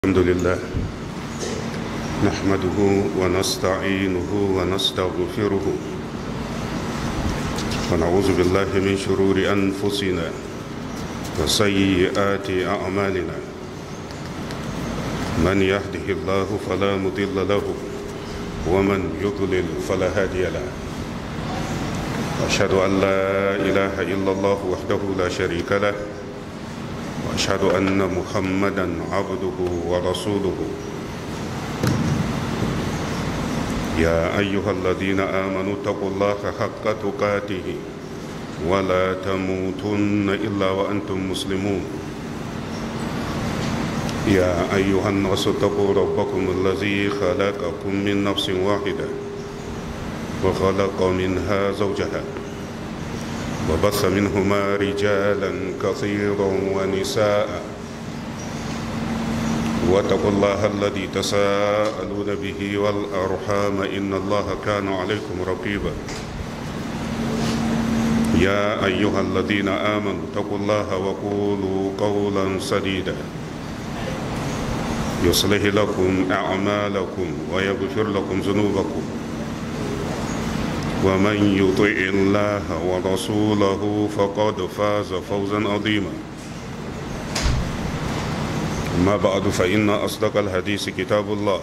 الحمد لله نحمده ونستعينه ونستغفره ونعوذ بالله من شرور أنفسنا وسيئات أعمالنا من يهده الله فلا مضل له ومن يضلل فلا هادي له أشهد أن لا إله إلا الله وحده لا شريك له واشهد ان محمدا عبده ورسوله يا ايها الذين امنوا اتقوا الله حق تقاته ولا تموتن الا وانتم مسلمون يا ايها الناس اتقوا ربكم الذي خلقكم من نفس واحده وخلق منها زوجها وبث منهما رجالا كثيرا ونساء واتقوا الله الذي تساءلون به والارحام ان الله كان عليكم رقيبا يا ايها الذين امنوا اتقوا الله وقولوا قولا سديدا يصلح لكم اعمالكم ويغفر لكم ذنوبكم ومن يطع الله ورسوله فقد فاز فوزا عظيما ما بعد فإن أصدق الحديث كتاب الله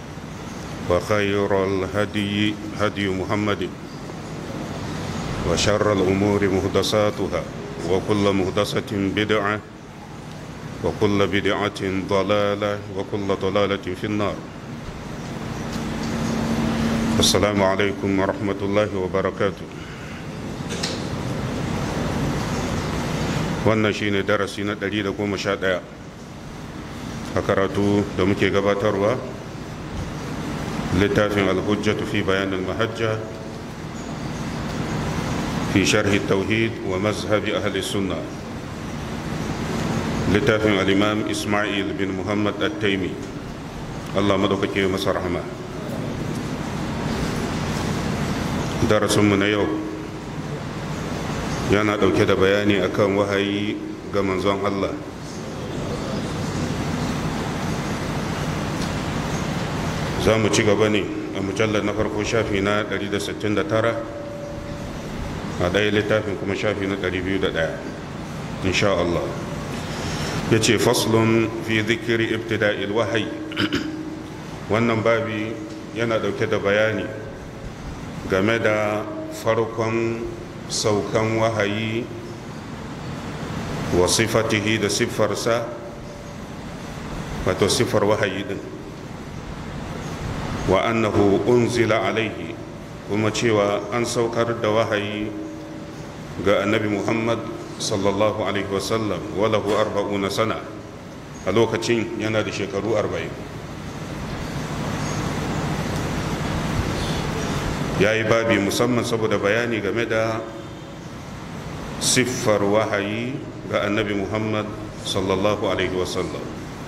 وخير الهدي هدي محمد وشر الأمور مهدساتها وكل مهدسة بدعة وكل بدعة ضلالة وكل ضلالة في النار السلام عليكم ورحمة الله وبركاته wannan shine darasi na 111 a karatu da muke gabatarwa littafin alhujjatu fi bayanin mahajja fi sharhi tauhid wa mazhabi ahli sunna littafin al-imam ismail bin muhammad at-taimi allah madaukake masa rahama darasinmu na yau yana ɗauke da bayani akan wahayi ga manzon Allah za mu ci gaba ne a mujallar na farko shafi na 169 a ɗaya littafin kuma shafi na 201 insha Allah ya ce faslun fi zikiri ibtida'il wahayi wannan babi yana ɗauke da bayani game da farkon saukan wahayi wa sifatihi da siffarsa wato siffar wahayi din wa annahu unzila alaihi kuma cewa an saukar da wahayi ga annabi muhammad sallallahu alaihi wasallam walahu arba'una sana a lokacin yana da shekaru arba'in ya yi babi musamman saboda bayani game da siffar wahayi ga annabi muhammad sallallahu alaihi wasallam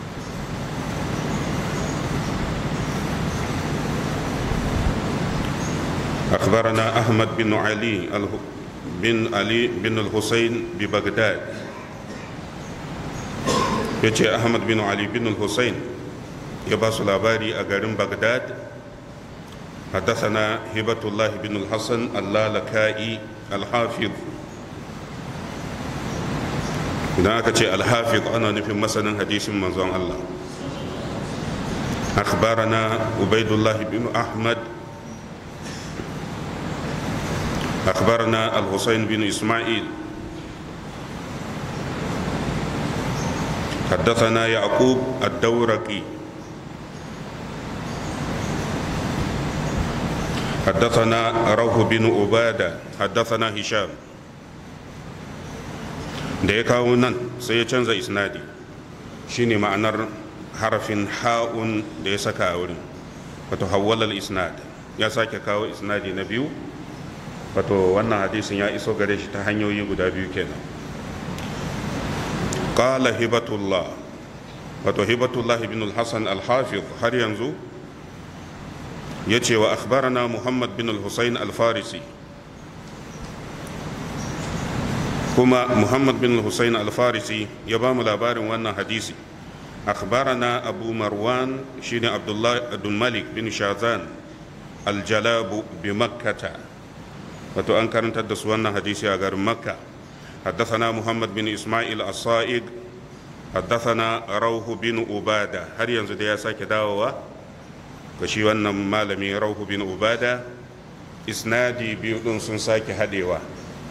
أخبرنا أحمد بن علي بن علي بن الحسين ببغداد يجي أحمد بن علي بن الحسين يباس الأباري أقارن بغداد حدثنا هبة الله بن الحسن اللالكائي الحافظ idan aka ce alhafiz ana nufin masanin hadisin manzon Allah akhbarana ubaidullah bin ahmad akhbarana al-husayn bin isma'il حدثنا يعقوب الدورقي حدثنا روح بن عبادة حدثنا هشام da ya kawo nan sai ya canza isnadi shine ma'anar harafin ha'un da ya saka a wurin wato hawwalal isnad ya sake kawo isnadi na biyu wato wannan hadisin ya iso gare shi ta hanyoyi guda biyu kenan qala hibatullah wato hibatullah ibn al-hasan al-hafiz har yanzu ya ce wa akhbarana muhammad bin al-husayn al-farisi kuma muhammad bin hussein alfarisi ya ba mu labarin wannan hadisi أخبرنا أبو مروان شين عبد الله عبد الملك بن شاذان الجلاب بمكة wato an karantar da su wannan hadisi a garin makka حدثنا محمد بن إسماعيل الصائغ حدثنا روح بن عبادة هل ينزل يا ساكي داوة كشي wannan malami روح بن عبادة isnadi biyu din sun sake hadewa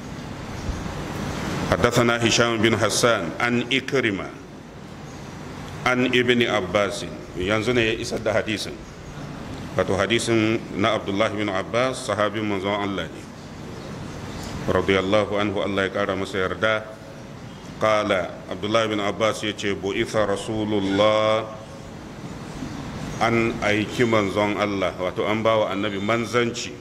حدثنا هشام بن حسان عن إكرمة عن ابن عباس ينزل يسد حديث wato hadisin na abdullahi bin abbas sahabin manzon allah ne radiyallahu anhu allah ya kara masa yarda kala abdullahi bin abbas ya ce bu'itha rasulullah an aiki manzon allah wato an bawa annabi manzanci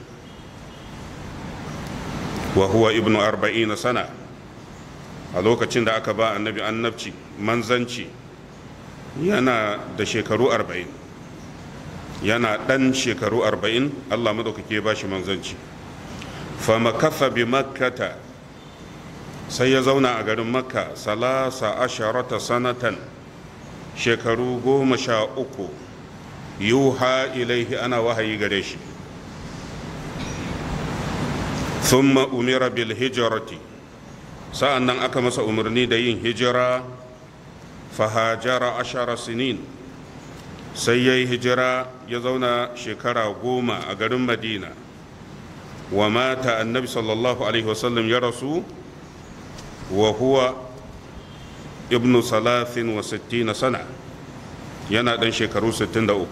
wa huwa ibnu arba'ina sana a lokacin da aka ba annabi annabci manzanci yana da shekaru arba'in yana ɗan shekaru arba'in allah maɗaukaki ya ba shi manzanci famakasa bi makkata sai ya zauna a garin makka salasa asharata sanatan shekaru goma sha uku yuha ilaihi ana wahayi gare shi thumma umira bil hijrati sa'an nan aka masa umarni da yin hijira fahajara ashara sinin sai ya yi hijira ya zauna shekara goma a garin madina wa mata annabi sallallahu alaihi wasallam ya rasu wa huwa ibnu salafin wa sittina sana yana ɗan shekaru 63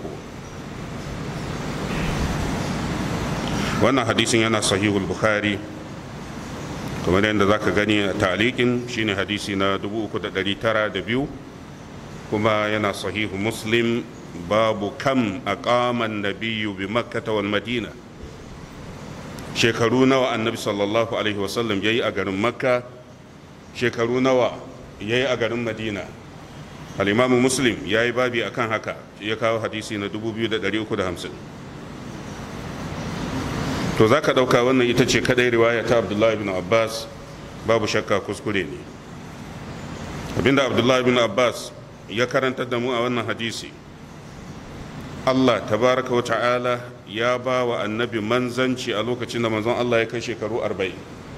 wannan hadisin yana sahihul bukhari kamar yadda za ka gani a talikin shine hadisi na 3,902 kuma yana sahihu muslim babu kam a kaman nabiyu bi makkata wal madina shekaru nawa annabi sallallahu alaihi wasallam ya yi a garin makka shekaru nawa ya yi a garin madina al'imamu muslim ya yi babi akan haka ya kawo hadisi na 2350 to za ka ɗauka wannan ita ce kadai riwaya ta abdullahi bin abbas babu shakka kuskure ne abinda abdullahi bin abbas ya karanta da mu a wannan hadisi allah tabaraka wa ta'ala ya ba wa annabi manzanci a lokacin da manzon allah ya kai shekaru arba'in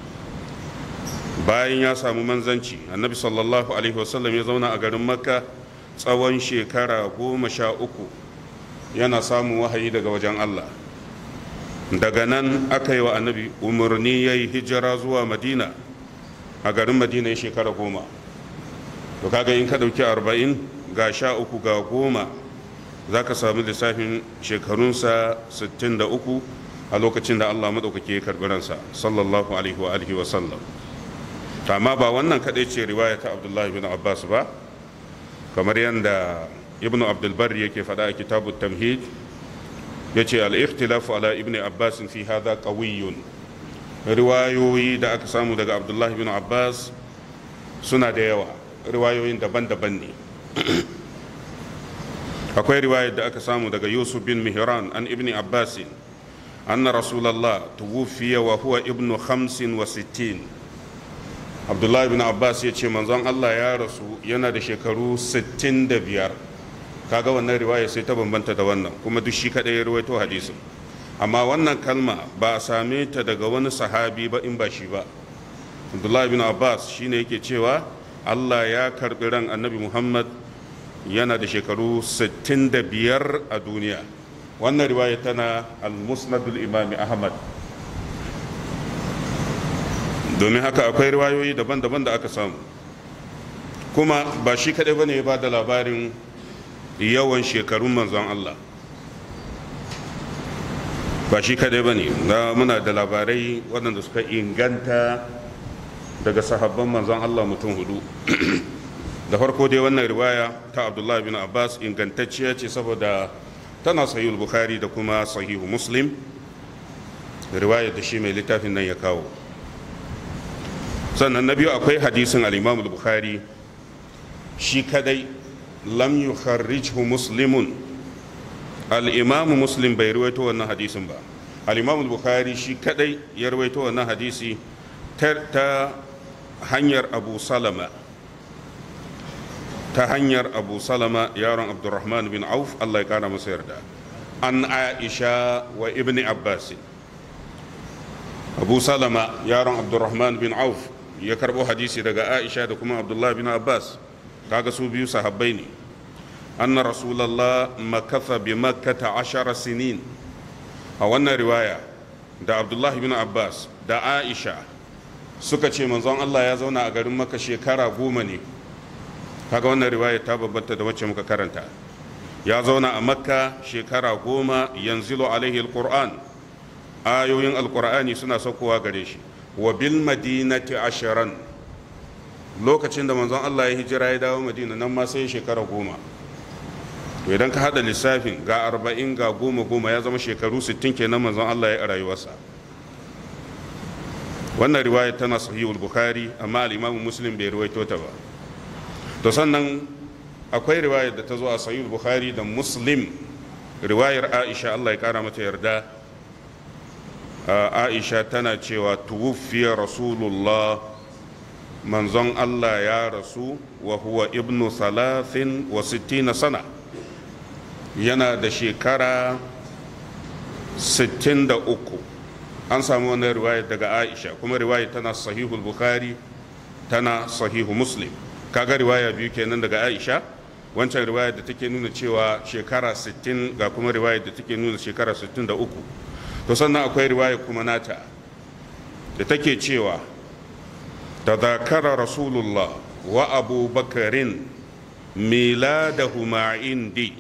bayan ya samu manzanci annabi sallallahu alaihi wasallam ya zauna a garin makka tsawon shekara goma sha uku yana samun wahayi daga wajen allah daga nan aka yi wa annabi umarni ya yi hijira zuwa madina a garin madina ya shekara goma to kaga in ka ɗauki arba'in ga sha uku ga goma za ka sami lissafin shekarunsa 63 a lokacin da allah maɗaukaki ya karɓi ransa sallallahu alaihi wa alihi wa sallam amma ba wannan kaɗai ce riwaya ta abdullahi bin abbas ba kamar yadda ibnu abdulbar yake faɗa a kitabu tamhid ya ce al'ikhtilafu ala ibn abbas fi hada qawiyyun riwayoyi da aka samu daga abdullahi bin abbas suna da yawa riwayoyin daban-daban ne akwai riwayar da aka samu daga yusuf bin mihran an ibn abbas anna rasulallah tuwufiya wa huwa ibnu khamsin wa sittin abdullahi bin abbas ya ce manzon allah ya rasu yana da shekaru 65 kaga wannan riwaya sai ta bambanta da wannan kuma duk shi kadai ya ruwaito hadisin amma wannan kalma ba a same ta daga wani sahabi ba in ba shi ba abdullahi bin abbas shine yake cewa allah ya karbi ran annabi muhammad yana da shekaru 65 a duniya wannan riwaya tana al-musnadul imami ahmad domin haka akwai riwayoyi daban-daban da aka samu kuma ba shi kadai bane ya ba da labarin yawan shekarun manzon Allah ba shi kadai ba ne muna da labarai waɗanda suka inganta daga sahabban manzon Allah mutum hudu da farko dai wannan riwaya ta abdullahi bin abbas ingantacciya ce saboda tana sahihul bukhari da kuma sahihu muslim riwayar da shi mai littafin nan ya kawo sannan na biyu akwai hadisin al-imam bukhari shi kadai lam yukharrijhu muslimun al-imamu muslim bai ruwaito wannan hadisin ba al-imamu bukhari shi kadai ya ruwaito wannan hadisi ta hanyar abu salama ta hanyar abu salama yaron abdurrahman bin auf allah ya kara masa yarda an aisha wa ibn abbas abu salama yaron abdurrahman bin auf ya karbo hadisi daga aisha da kuma abdullahi bin abbas kaga su biyu sahabbai ne anna rasulallah makatha bi makkata ashara sinin a wannan riwaya da abdullahi bin abbas da aisha suka ce manzon allah ya zauna a garin maka shekara goma ne kaga wannan riwaya ta babbanta da wacce muka karanta ya zauna a makka shekara goma yanzilu alaihi alquran ayoyin alqur'ani suna saukowa gare shi wa bil madinati asharan lokacin da manzon Allah ya hijira ya dawo madina nan ma sai shekara goma to idan ka hada lissafin ga arba'in ga goma goma ya zama shekaru sittin kenan manzon Allah ya a rayuwarsa wannan riwaya tana sahihul bukhari amma al-imam muslim bai ruwaito ta ba to sannan akwai riwayar da ta zo a sahihul bukhari da muslim riwayar aisha Allah ya kara mata yarda aisha tana cewa tuwuffiya rasulullah manzon Allah ya rasu wa huwa ibnu salatin wa sittina sana yana da shekara 63 an samu wani riwayar daga aisha kuma riwayar tana sahihul bukhari tana sahihu muslim kaga riwaya biyu kenan daga aisha wancan riwayar da take nuna cewa shekara 60 ga kuma riwayar da take nuna shekara 63 to sannan akwai riwaya kuma nata da take cewa tadhakara rasulullah wa abu bakarin miladahuma indi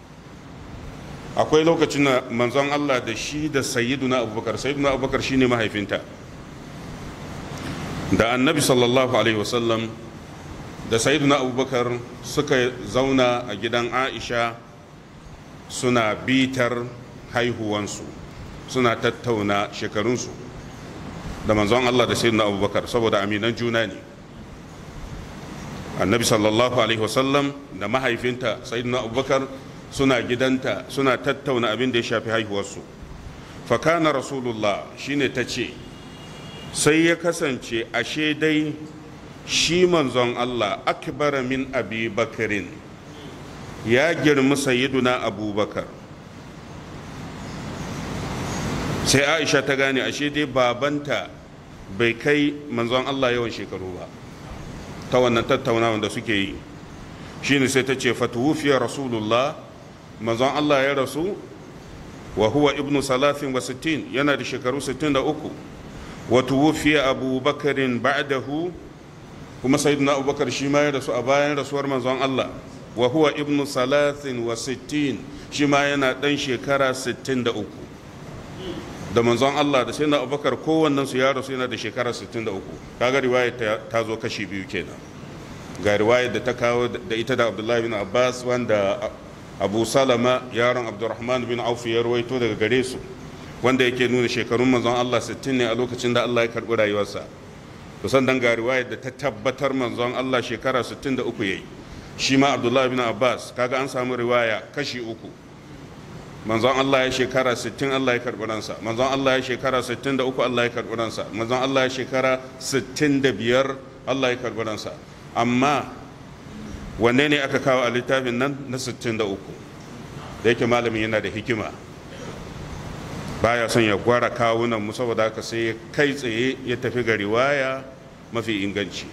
akwai lokacin da manzon Allah da shi da sayyiduna abubakar sayyiduna abubakar shine mahaifinta da annabi sallallahu alaihi wasallam da sayyiduna abubakar suka zauna a gidan aisha suna bitar haihuwansu suna tattauna shekarunsu da manzon Allah da sayyidina abubakar saboda aminan juna ne annabi sallallahu alaihi wasallam da mahaifinta sayyidina abubakar suna gidanta suna tattauna abin da ya shafi haihuwarsu fakana rasulullah shine ta ce sai ya kasance ashe dai shi manzon Allah akbara min abi bakarin ya girmi sayyiduna abubakar sai aisha ta gane ashe dai babanta bai kai manzon Allah yawan shekaru ba ta wannan tattaunawa da suke yi shine sai ta ce fatuwufiyar rasulullah manzon Allah ya rasu wa huwa ibnu salatin wa sittin yana da shekaru sittin da uku wa tuwufiya abubakarin ba'dahu kuma sayyidina abubakar shi ma ya rasu a bayan rasuwar manzon Allah wa huwa ibnu salatin wa sittin shi ma yana dan shekara sittin da uku da manzon Allah da sayyidina abubakar kowannen su ya rasu yana da shekara sittin da uku kaga riwaya ta zo kashi biyu kenan ga riwayar da ta kawo da ita da abdullahi bin abbas wanda abu salama yaron abdurrahman bin auf ya rawaito daga gare su wanda yake nuna shekarun manzon Allah 60 ne a lokacin da Allah ya karbi rayuwarsa to sannan ga riwayar da ta tabbatar manzon Allah shekara 63 yayi shi ma abdullahi bin abbas kaga an samu riwaya kashi uku manzon Allah ya shekara 60 Allah ya karbi ransa manzon Allah ya shekara 63 Allah ya karbi ransa manzon Allah ya shekara 65 Allah ya karbi ransa amma wanne ne aka kawo a littafin nan na 63 da yake malamin yana da hikima baya son ya gwara kawunan mu saboda haka sai kai tsaye ya tafi ga riwaya mafi inganci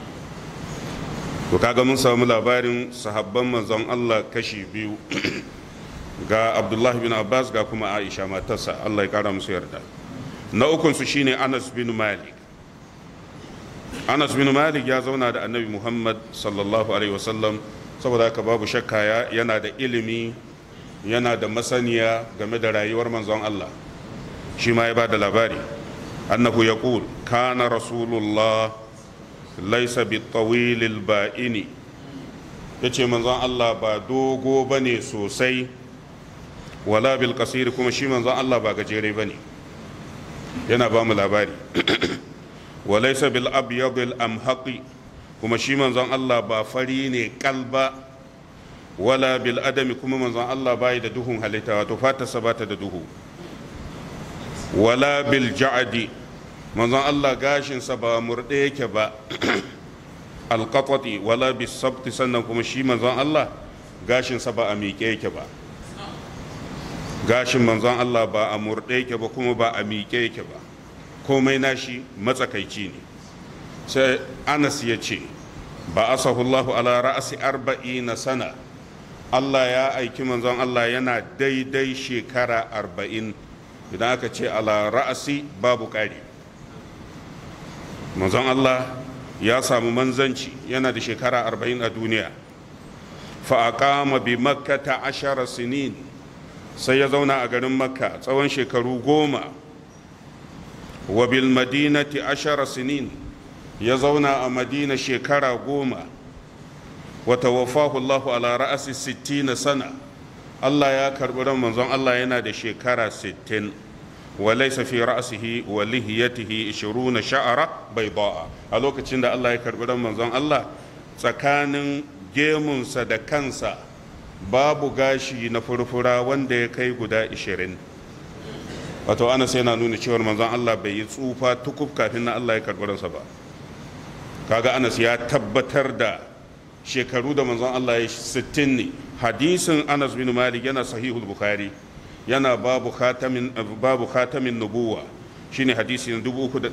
to kaga mun samu labarin sahabban manzon Allah kashi biyu ga Abdullahi bin Abbas ga kuma Aisha matarsa Allah ya kara musu yarda na ukunsu shine Anas bin Malik anas bin malik ya zauna da annabi muhammad sallallahu alaihi wasallam saboda haka babu shakka yana da ilimi yana da masaniya game da rayuwar manzon allah shi ma ya ba da labari annahu ya kana rasulullah laisa bi tawilil ba'ini ya ce manzon allah ba dogo ba ne sosai wala bil kasiri kuma shi manzon allah ba gajere ba ne yana ba mu labari walaisa bil abyadil amhaqi kuma shi manzon Allah ba fari ne kalba wala bil adami kuma manzon Allah bai da duhun halitta wato fatarsa ba ta da duhu wala bil ja'di manzon Allah gashinsa ba murde yake ba alqatati wala bisabti sannan kuma shi manzon Allah gashinsa ba a miƙe yake ba gashin manzon Allah ba a murɗe yake ba kuma ba a miƙe yake ba komai nashi matsakaici ne sai anas ya ce ba asahullahu ala ra'asi arba'ina sana Allah ya aiki manzon Allah yana daidai shekara arba'in idan aka ce ala ra'asi babu ƙari manzon Allah ya samu manzanci yana da shekara arba'in a duniya fa'aƙama bi makka ta ashara sinin sai ya zauna a garin makka tsawon shekaru goma wa bil madinati ashara sinin ya zauna a madina shekara goma wa tawaffahu Allahu ala ra'asi sittina sana Allah ya karɓi ran manzon Allah yana da shekara sittin wa laysa fi ra'sihi wa lihiyatihi 20 sha'ara bayda'a a lokacin da Allah ya karɓi ran manzon Allah tsakanin gemunsa da kansa babu gashi na furfura wanda ya kai guda 20 wato ana sai na nuna cewar manzon Allah bai yi tsufa tukuf kafin na Allah ya karɓi ransa ba kaga anas ya tabbatar da shekaru da manzon Allah ya 60 ne hadisin anas bin malik yana sahihul bukhari yana babu khatamin babu khatamin nubuwa shine hadisi na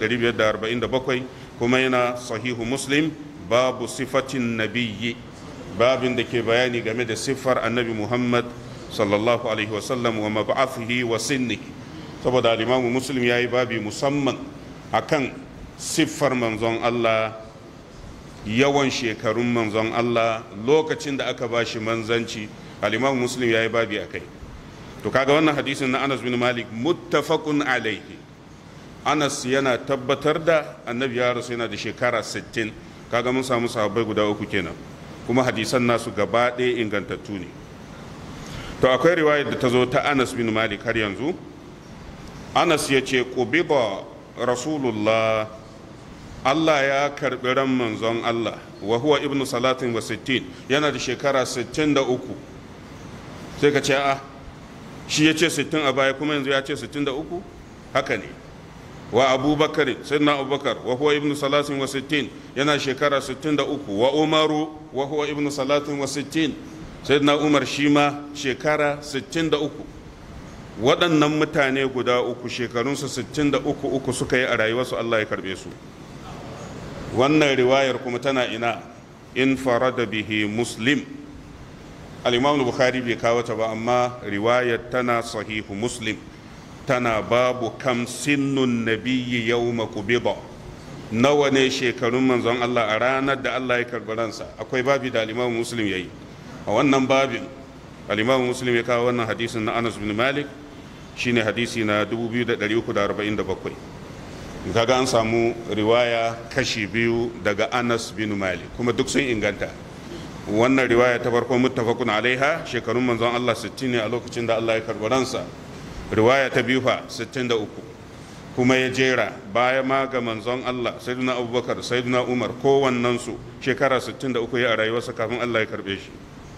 3547 kuma yana sahihu muslim babu sifatin nabiyyi babin da ke bayani game da siffar annabi muhammad sallallahu alaihi wasallam wa mab'athihi wa sinnihi saboda al-imamu muslim yayi babi musamman akan siffar manzon Allah yawan shekarun manzon Allah lokacin da aka ba shi manzanci al-imam muslim ya yi babi a kai to kaga wannan hadisin na anas bin malik muttafaqun alaihi anas yana tabbatar da annabi ya rasu yana da shekara 60 kaga mun samu sahabbai guda uku kenan kuma hadisan nasu gaba ɗaya ingantattu ne to akwai riwayar da ta zo ta anas bin malik har yanzu anas ya ce qubida rasulullah Allah ya karɓi ran manzon Allah wa huwa ibnu salatin wa sittin yana da shekara sittin da uku sai ka ce a shi ya ce sittin a baya kuma yanzu ya ce sittin da uku haka ne wa abubakar sayyidina abubakar wa huwa ibnu salatin wa sittin yana shekara sittin da uku wa umaru wa huwa ibnu salatin wa sittin sayyidina umar shi ma shekara sittin da uku waɗannan mutane guda uku shekarunsu sittin da uku uku suka yi a rayuwarsu Allah ya karɓe su wannan riwayar kuma tana ina in farada bihi muslim al-imam bukhari bai kawo ta ba amma riwayar tana sahihu muslim tana babu kam sinnun nabiyyi yawma qubida nawa ne shekarun manzon Allah a ranar da Allah ya karɓi ransa akwai babi da al-imam muslim yayi a wannan babin al-imam muslim ya kawo wannan hadisin na Anas bin Malik shine hadisi na 2347 kaga an samu riwaya kashi biyu daga anas bin malik kuma duk sun inganta wannan riwaya ta farko muttafaqun alaiha shekarun manzon Allah 60 ne a lokacin da Allah ya karbi ransa riwaya ta biyu fa 63 kuma ya jera baya ma ga manzon Allah sayyidina abubakar sayyidina umar kowannen su shekara 63 ya a rayuwarsa kafin Allah ya karbe shi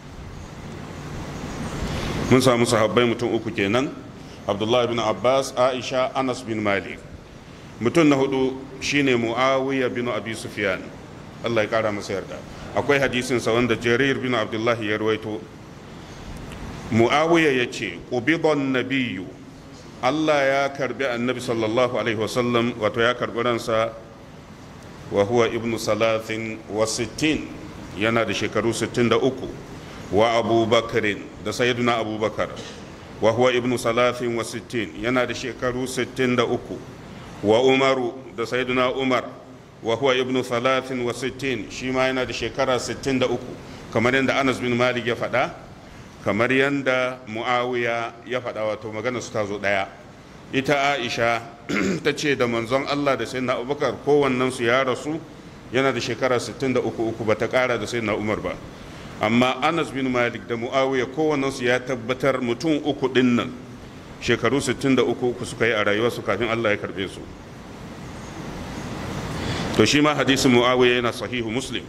mun samu sahabbai mutum uku kenan abdullahi bin abbas aisha anas bin malik mutum na hudu shine muawiya bin abi sufyan Allah ya kara masa yarda akwai hadisin sa wanda jarir bin abdullahi ya rawaito muawiya ya ce qubidon nabiyyu Allah ya karbi annabi sallallahu alaihi wasallam wato ya karbi ransa wa huwa ibnu salatin wa sittin yana da shekaru 63 wa abubakarin da sayyiduna abubakar wa huwa ibnu salatin wa sittin yana da shekaru 63 wa umaru da sayyiduna umar wa huwa ibnu salatin wa sittin shi ma yana da shekara 63 kamar yadda anas bin malik ya faɗa kamar yadda muawiya ya faɗa wato magana su ta zo ɗaya ita aisha ta ce da manzon allah da sayyidina abubakar kowannen su ya rasu yana da shekara 63 uku ba ta ƙara da sayyidina umar ba amma anas bin malik da muawiya kowannen su ya tabbatar mutum uku ɗin nan shekaru 63 uku suka yi a rayuwarsu kafin allah ya karɓe su to shi ma hadisin muawiya yana sahihu muslim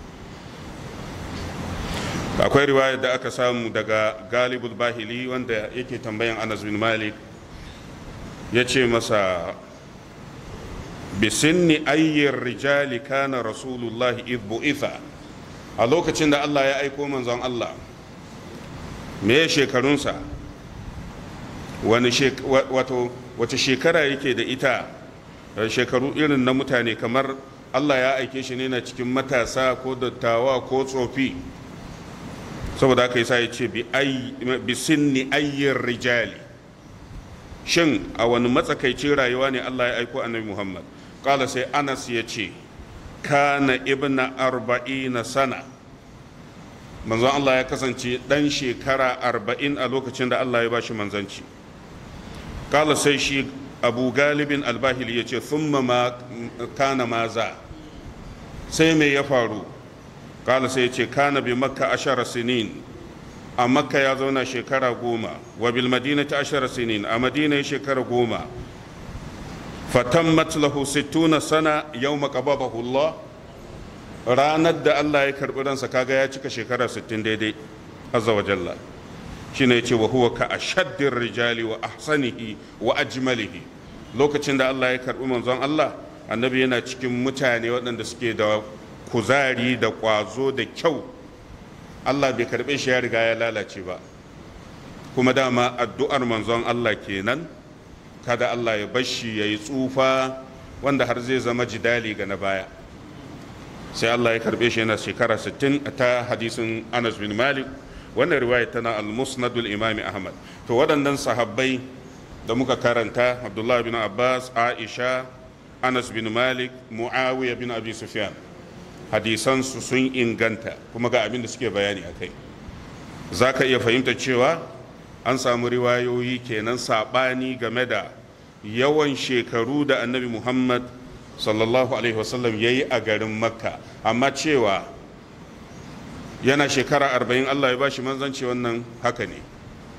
akwai riwayar da aka samu daga galibul bahili wanda yake tambayan anas bin malik ya ce masa bisinni ayyar rijali kana rasulullahi idbu itha a lokacin da Allah ya aiko manzon Allah me shekarunsa wani wato wace shekara yake da ita shekaru irin na mutane kamar Allah ya aike shi ne na cikin matasa ko dattawa ko tsofi saboda haka yasa ya ce bi sinni ayyar rijali shin a wani matsakaicin rayuwa ne Allah ya aiko annabi Muhammad kala sai Anas ya ce kana ibna arba'ina sana manzon Allah ya kasance dan shekara arba'in a lokacin da Allah ya bashi manzanci kala sai shi abu galibin albahili ya ce thumma ma kana maza sai me ya faru kala sai ya ce kana bi makka ashara sinin a makka ya zauna shekara goma wa bil madinati ashara sinin a madina ya shekara goma fatammat lahu sittuna sana yawma qababahu Allah ranar da Allah ya karbi ransa kaga ya cika shekara 60 daidai azza wa jalla shine yace wa huwa ka ashaddir rijali wa ahsanihi wa ajmalihi lokacin da Allah ya karbi manzon Allah annabi yana cikin mutane waɗanda suke da kuzari da ƙwazo da kyau Allah bai karɓe shi ya riga ya lalace ba kuma dama addu'ar manzon Allah kenan kada Allah ya bashi ya yi tsufa wanda har zai zama jidali ga na baya sai Allah ya karɓe shi yana shekara 60 ta hadisin Anas bin Malik wannan riwaya tana al-musnadul imami Ahmad to waɗannan sahabbai da muka karanta Abdullah bin Abbas Aisha Anas bin Malik Muawiya bin Abi Sufyan hadisansu sun inganta kuma ga abin da suke bayani a kai za ka iya fahimta cewa an samu riwayoyi kenan saɓani game da yawan shekaru da annabi muhammad sallallahu alaihi wasallam ya yi a garin makka amma cewa yana shekara arba'in allah ya bashi manzanci wannan haka ne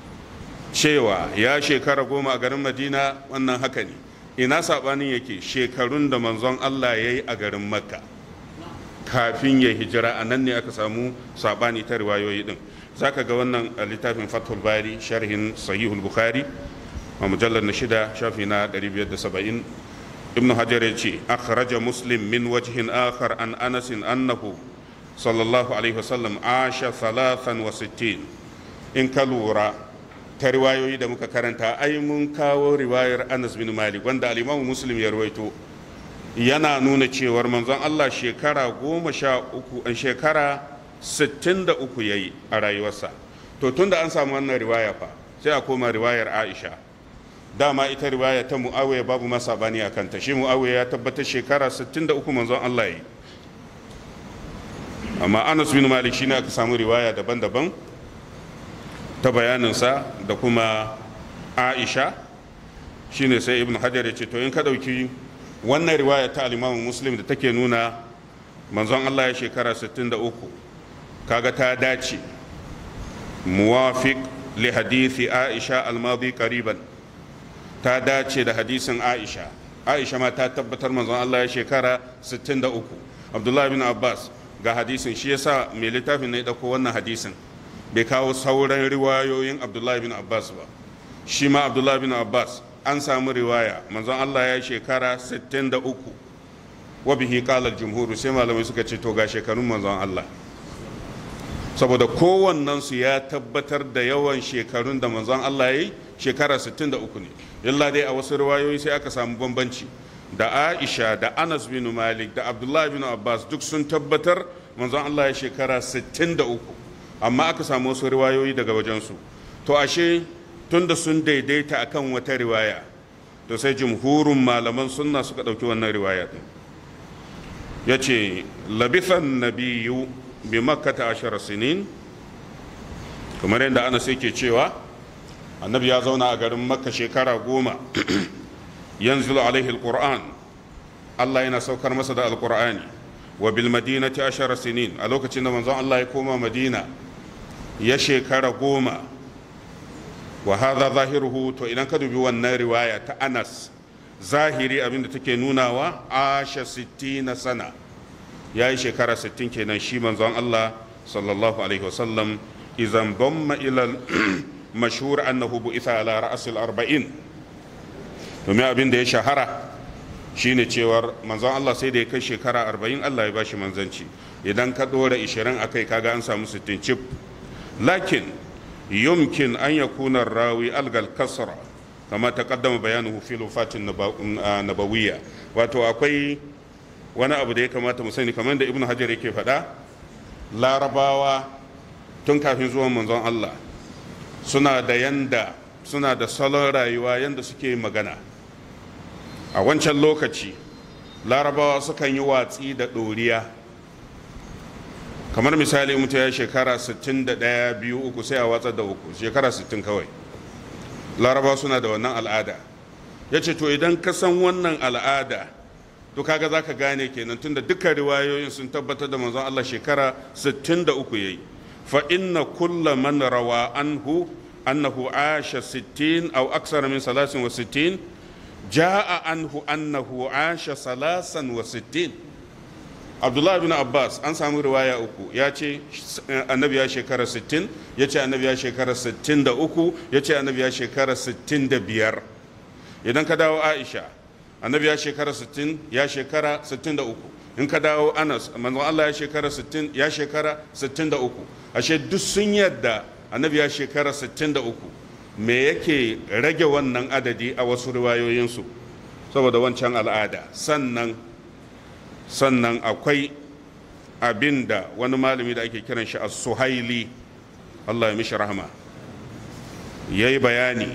cewa ya shekara goma a garin madina wannan haka ne ina saɓanin yake shekarun da manzon allah ya yi a garin makka kafin ya hijira a nan ne aka samu sabani ta riwayoyi din zaka ga wannan a littafin fathul bari sharhin sahihul bukhari a mujallar na shida shafi na 570 ibnu hajar ya ce akhraja muslim min wajhin akhar an anas annahu sallallahu alaihi wasallam asha thalathan wa sittin in ka lura ta riwayoyi da muka karanta ai mun kawo riwayar anas bin malik wanda al-imamu muslim ya rawaito yana nuna cewar manzon Allah shekara goma sha uku shekara sittin da uku ya yi a rayuwarsa to tunda an samu wannan riwaya fa sai a koma riwayar aisha dama ita riwaya ta mu'awiya babu masa bani a kanta shi mu'awiya ya tabbatar shekara sittin da uku manzon Allah ya yi amma anas bin malik shine aka samu riwaya daban-daban ta bayaninsa da kuma aisha shine sai ibn hajar ya ce to in ka ɗauki wannan riwaya ta alimamin muslim da take nuna manzon Allah ya shekara 63 kaga ta dace muwafiq li hadisi aisha almadi qariban ta dace da hadisin aisha aisha ma ta tabbatar manzon Allah ya shekara 63 abdullahi bin abbas ga hadisin shi yasa mai littafin ne dauko wannan hadisin bai kawo sauran riwayoyin abdullahi bin abbas ba shi ma abdullahi bin abbas an samu riwaya manzon Allah ya shekara 63 wa bihi qala al-jumhur sai malamai suka ce to ga shekarun manzon Allah saboda kowannen su ya tabbatar da yawan shekarun da manzon Allah yayi shekara 63 ne illa dai a wasu riwayoyi sai aka samu bambanci da Aisha da Anas bin Malik da Abdullah bin Abbas duk sun tabbatar manzon Allah ya shekara 63 amma aka samu wasu riwayoyi daga wajensu to ashe tunda sun daidaita akan wata riwaya to sai jumhurin malaman sunna suka ɗauki wannan riwaya ɗin ya ce labithan nabiyu bi makkata ashara sinin kamar yadda ana sai ke cewa annabi ya zauna a garin makka shekara goma yanzu alaihi alquran allah yana saukar masa da alqur'ani wa bil madinati ashara sinin a lokacin da manzon allah ya koma madina ya shekara goma wa hadha zahiruhu to idan ka dubi wannan riwaya ta Anas zahiri abinda take nunawa asha 60 sana yayi shekara 60 kenan shi manzon Allah sallallahu alaihi wasallam idan damma ila mashhur annahu bu'itha ala ra's al-arba'in domin abin da ya shahara shine cewar manzon Allah sai da ya kai shekara arba'in Allah ya bashi manzanci idan ka ɗora ishirin a kai kaga an samu sittin cif lakin yumkin an yakuna rawi algal kasra kama ta kaddama bayanuhu fil wafatin nabawiyya wato akwai wani abu da ya kamata mu sani kamar da ibnu hajar yake faɗa larabawa tun kafin zuwan manzon Allah suna da yanda suna da salon rayuwa yanda suke magana a wancan lokaci larabawa sukan yi watsi da ɗoriya kamar misali mutum ya shekara 61 biyu uku sai a watsar da uku shekara 60 kawai larabawa suna da wannan al'ada ya ce to idan ka san wannan al'ada to kaga za ka gane kenan tunda dukkan riwayoyin sun tabbatar da manzon Allah shekara 63 yayi fa inna kulla man rawa anhu annahu asha 60 aw aksara min 63 jaa anhu annahu asha 63 Abdullah bin Abbas an samu riwaya uku ya ce annabi ya shekara 60 ya ce annabi ya shekara 63 ya ce annabi ya shekara 65 idan ka dawo Aisha annabi ya shekara 60 ya shekara 63 in ka dawo anas manzon Allah ya shekara 60 ya shekara 63 ashe duk sun yadda annabi ya shekara 63 me yake rage wannan adadi a wasu riwayoyinsu saboda wancan al'ada sannan sannan akwai abin da wani malami da ake kiran shi as-suhaili Allah ya mishi rahama yayi bayani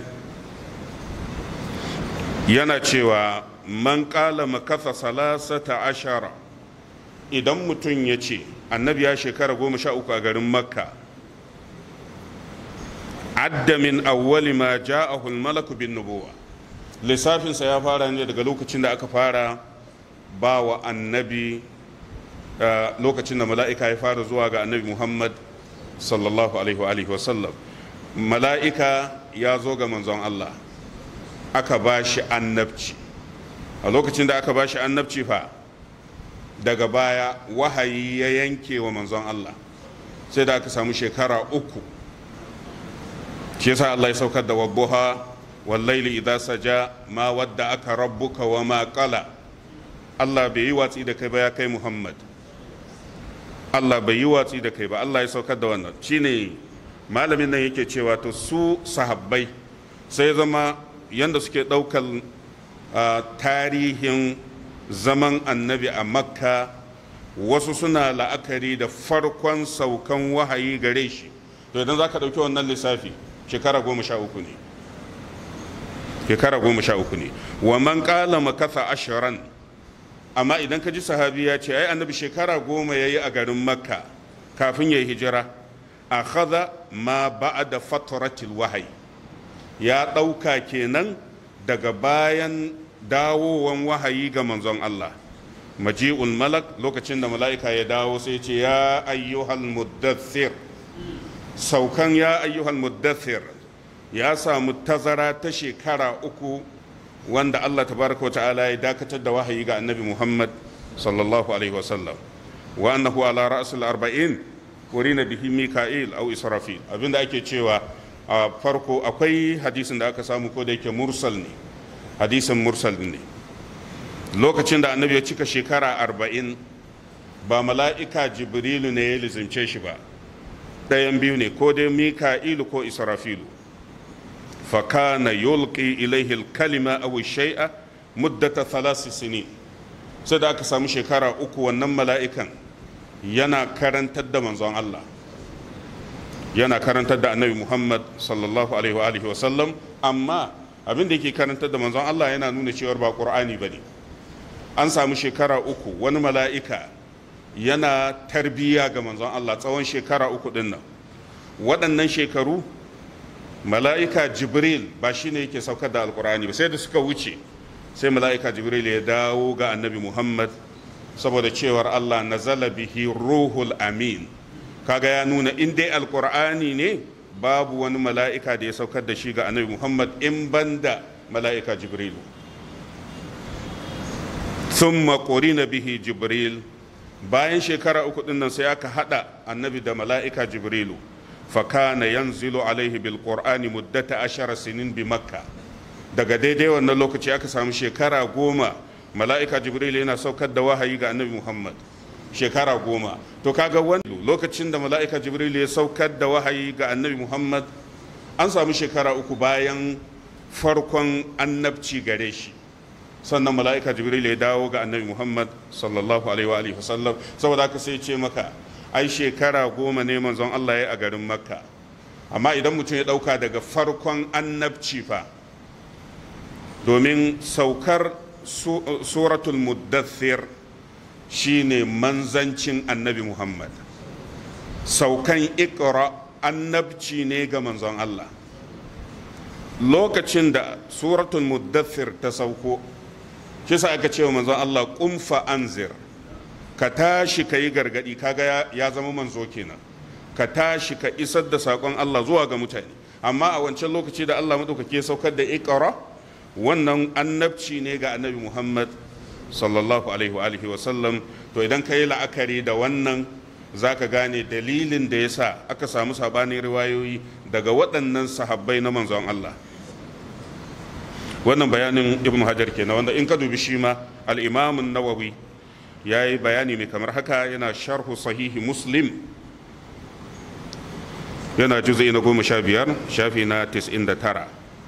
yana cewa man ƙala makasa salasata ashara idan mutum ya ce annabi ya shekara goma sha uku a garin makka adda min awwali ma ja'ahu malaku bin nubuwa lissafinsa ya fara ne daga lokacin da aka fara ba wa annabi lokacin da mala'ika ya fara zuwa ga annabi muhammad sallallahu alaihi wa sallam mala'ika ya zo ga manzon allah aka ba shi annabci a lokacin da aka ba shi annabci fa daga baya wahayi ya yanke wa manzon Allah sai da aka samu shekara uku shi yasa Allah ya saukar da wabbuha wallaili idza saja ma wadda aka rabbuka wa ma qala Allah bai yi watsi da kai ba ya kai Muhammad Allah bai yi watsi da kai ba Allah ya saukar da wannan shine malamin nan yake cewa to su sahabbai sai zama yanda suke ɗaukar tarihin zaman annabi a makka wasu suna la'akari da farkon saukan wahayi gare shi to idan za ka ɗauki wannan lissafi shekara goma sha uku ne shekara goma sha uku ne wa man ƙala makasa ashiran amma idan ka ji sahabi ya ce ai annabi shekara goma ya yi a garin makka kafin ya yi hijira a kaza ma ba'ada fataratil wahayi ya ɗauka kenan daga bayan dawowan wahayi ga manzon Allah maji'ul malak lokacin da mala'ika ya dawo sai ce ya ayyuhal muddathir saukan ya ayyuhal muddathir ya samu tazara ta shekara uku wanda Allah tabaraka ta'ala ya dakatar da wahayi ga annabi Muhammad sallallahu alaihi wasallam wa annahu ala ra'sul arba'in kurina bihi mika'il aw israfil abinda ake cewa a farko akwai hadisin da aka samu ko da yake mursal ne hadisin mursal ne lokacin da annabi ya cika shekara arba'in ba mala'ika jibrilu ne ya lizimce shi ba ɗayan biyu ne ko dai mika'ilu ko israfilu fakana yulqi ilaihi kalima aw shay'a muddata thalath sinin sai da aka samu shekara uku wannan mala'ikan yana karantar da manzon Allah yana karantar da annabi muhammad sallallahu alaihi wa alihi wasallam amma abin da yake karantar da manzon allah yana nuna cewar ba ƙur'ani ba ne an samu shekara uku wani mala'ika yana tarbiyya ga manzon allah tsawon shekara uku din nan waɗannan shekaru mala'ika jibril ba shi ne yake saukar da alƙur'ani ba sai da suka wuce sai mala'ika jibril ya dawo ga annabi muhammad saboda cewar allah nazala bihi ruhul amin kaga ya nuna in dai alkur'ani ne babu wani mala'ika da ya saukar da shi ga annabi muhammad in banda mala'ika jibrilu sun makori na bihi jibril bayan shekara uku din nan sai aka hada annabi da mala'ika jibrilu fakana yanzilu alaihi bil qur'ani muddata ashara sinin bi makka daga daidai wannan lokaci aka samu shekara goma mala'ika jibril yana saukar da wahayi ga annabi muhammad shekara goma to kaga wani lokacin da mala'ika jibril ya saukar da wahayi ga annabi muhammad an samu shekara uku bayan farkon annabci gare shi sannan mala'ika jibril ya dawo ga annabi muhammad sallallahu alaihi wa sallam saboda haka sai ce maka ai shekara goma ne manzon allah ya a garin makka amma idan mutum ya dauka daga farkon annabci fa domin saukar suratul muddathir shine manzancin annabi muhammad saukan ikra annabci ne ga manzon allah lokacin da suratul muddathir ta sauko shi sa aka cewa manzon allah kumfa anzir ka tashi ka yi gargadi kaga ya zama manzo kenan ka tashi ka isar da saƙon allah zuwa ga mutane amma a wancan lokaci da allah maɗaukake saukar da ikra wannan annabci ne ga annabi muhammad sallallahu alaihi wa alihi wasallam to idan ka yi la'akari da wannan za ka gane dalilin da ya sa aka samu sabanin riwayoyi daga waɗannan sahabbai na manzon Allah wannan bayanin ibn hajar kenan wanda in ka dubi shi ma al'imamun nawawi ya yi bayani mai kamar haka yana sharhu sahihi muslim yana juzai na goma sha biyar shafi na tis'in da tara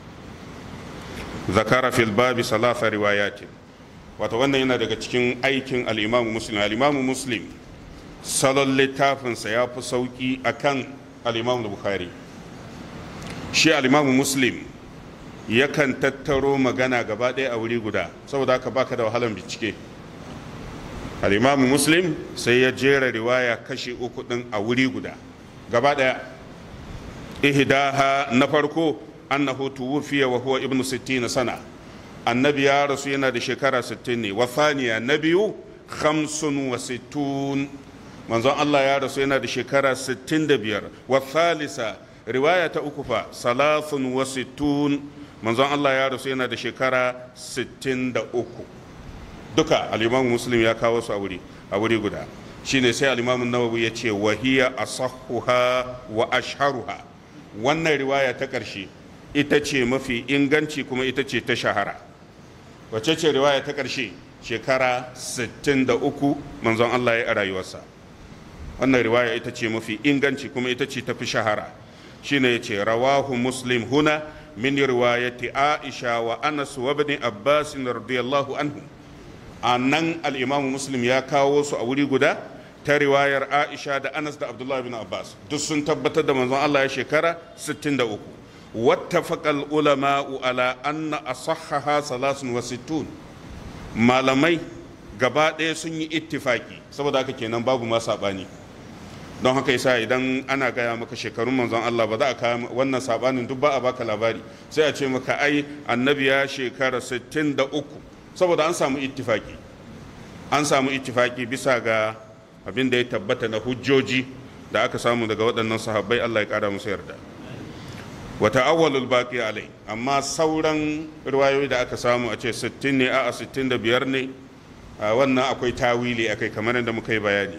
zakara fil babi salasa riwayatin wato wannan yana daga cikin aikin al'imamu muslim al'imamu muslim salon littafinsa ya fi sauƙi a kan al'imamu bukhari shi al'imamu muslim yakan tattaro magana gaba ɗaya a wuri guda saboda haka baka da wahalan bincike al'imamu muslim sai ya jera riwaya kashi uku ɗin a wuri guda gaba ɗaya ihdaha na farko annahu tuwfiya wa huwa ibnu 60 sana annabi ya rasu yana da shekara 60 ne wa thaniya na biyu 65 manzon Allah ya rasu yana da shekara 65 wa thalitha riwaya ta uku fa salasun wa sittun manzon Allah ya rasu yana da shekara 63 duka al-Imam Muslim ya kawo su a wuri a wuri guda shine sai al-Imam Nawawi ya ce wa hiya asahhuha wa ashharuha wannan riwaya ta ƙarshe ita ce mafi inganci kuma ita ce ta shahara wace ce riwaya ta ƙarshe shekara 63 manzon Allah ya a rayuwarsa wannan riwaya ita ce mafi inganci kuma ita ce ta fi shahara shine ya ce rawahu muslim huna min riwayati aisha wa anas wa ibn abbas radiyallahu anhu a nan al-imamu muslim ya kawo su a wuri guda ta riwayar aisha da anas da abdullahi bin abbas duk sun tabbatar da manzon allah ya shekara 63 wattafaqa ulama'u ala anna asahhaha salasun wa sittun malamai gaba ɗaya sun yi ittifaki saboda haka kenan babu ma saɓani don haka yasa idan ana gaya maka shekarun manzon Allah ba za a kawo wannan saɓanin duk ba a baka labari sai a ce maka ai annabi ya shekara 63 saboda an samu ittifaki an samu ittifaki bisa ga abin da ya tabbata na hujjoji da aka samu daga waɗannan sahabbai Allah ya ƙara musu yarda wata awwalul baqi alai amma sauran riwayoyi da aka samu a ce 60 ne a 65 ne wannan akwai tawili akai kamar yadda muka yi bayani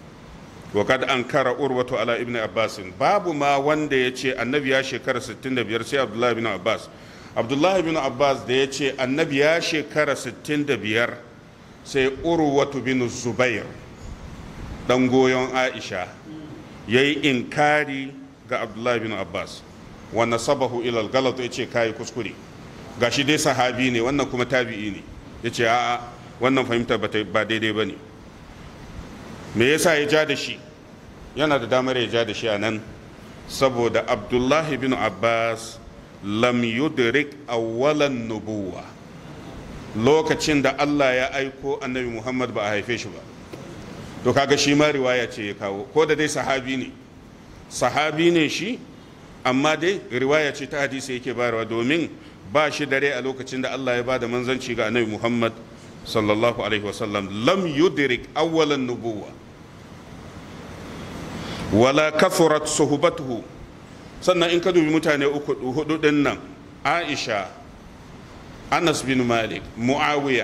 wa kad ankara urwatu ala ibn abbas babu ma wanda ya ce annabi ya shekara 65 sai abdullahi ibn abbas abdullahi ibn abbas da ya ce annabi ya shekara 65 sai urwatu bin zubair dan goyon aisha ya yi inkari ga abdullahi bin abbas wanda sabahu ilal galat ya ce kayi kuskure gashi dai sahabi ne wannan kuma tabi'i ne ya ce a'a wannan fahimta ba daidai ba ne me yasa ya ja da shi yana da damar ya ja da shi a nan saboda abdullahi bin abbas lam yudrik awwalan nubuwa lokacin da allah ya aiko annabi muhammad ba a haife shi ba to kaga shi ma riwaya ce ya kawo ko da dai sahabi ne sahabi ne shi amma dai riwaya ce ta hadisi yake bayarwa domin ba shi dare a lokacin da Allah ya bada manzanci ga annabi Muhammad sallallahu alaihi wasallam lam yudrik awwalan nubuwa wala kathurat suhbatuhu sannan in ka dubi mutane uku hudu din nan Aisha Anas bin Malik Muawiya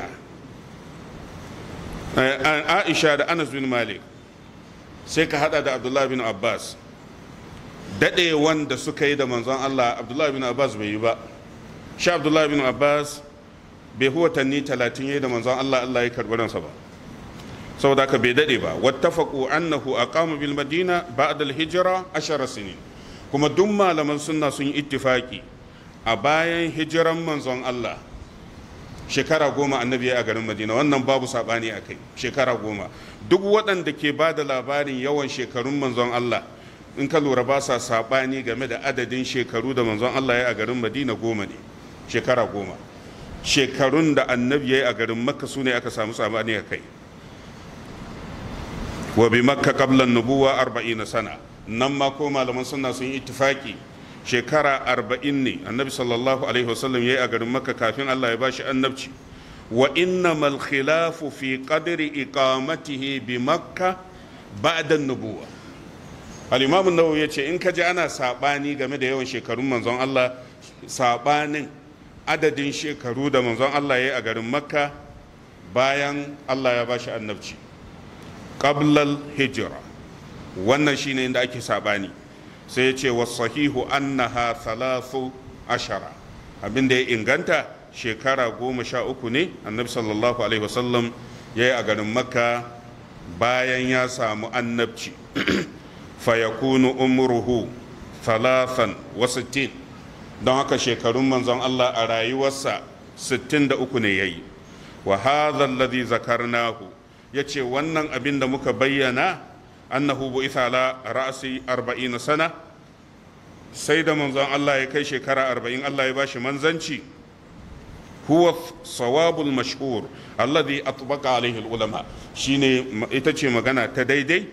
aisha da anas bin malik sai ka hada da abdullahi bin abbas daɗe wanda suka yi da manzon allah abdullahi bin abbas bai yi ba shi abdullahi bin abbas bai huwa tanni talatin yayi da manzon Allah Allah ya karɓi ransa ba saboda haka bai dade ba wattafaqu annahu aqama bil madina ba'da al hijra ashara sinin kuma duk malaman sunna sun yi ittifaki a bayan hijiran manzon Allah shekara goma annabi ya a garin madina wannan babu sabani a kai shekara goma duk waɗanda ke ba da labarin yawan shekarun manzon Allah in ka lura ba sa sabani game da adadin shekaru da manzon Allah ya a garin madina goma ne shekara goma shekarun da annabi ya yi a garin makka su ne aka samu sabani a kai wa bi makka qablan nubuwa arba'ina sana nan ma ko malaman sunna sun yi ittifaki shekara arba'in ne annabi sallallahu alaihi wasallam ya yi a garin makka kafin allah ya bashi annabci wa innamal khilafu fi qadri iqamatihi bi makka ba'da nubuwa al-imam an-nawawi yace in ka ji ana sabani game da yawan shekarun manzon allah sabanin adadin shekaru da manzon allah ya yi a garin makka bayan allah ya bashi annabci qablal hijra wannan shine inda ake sabani sai ya ce wasahihu annaha thalathu ashara abinda ya inganta shekara goma sha uku ne annabi sallallahu alaihi wasallam ya yi a garin makka bayan ya samu annabci fayakunu umruhu thalathan wa sittin don haka shekarun manzon Allah a rayuwarsa 63 ne ya yi wa hadha alladhi zakarnahu yace wannan abin da muka bayyana annahu bu'itha ala ra'si 40 sana sai da manzon Allah ya kai shekara 40 Allah ya bashi manzanci huwa sawabul mashhur alladhi atbaqa alaihi ulama shine ita ce magana ta daidai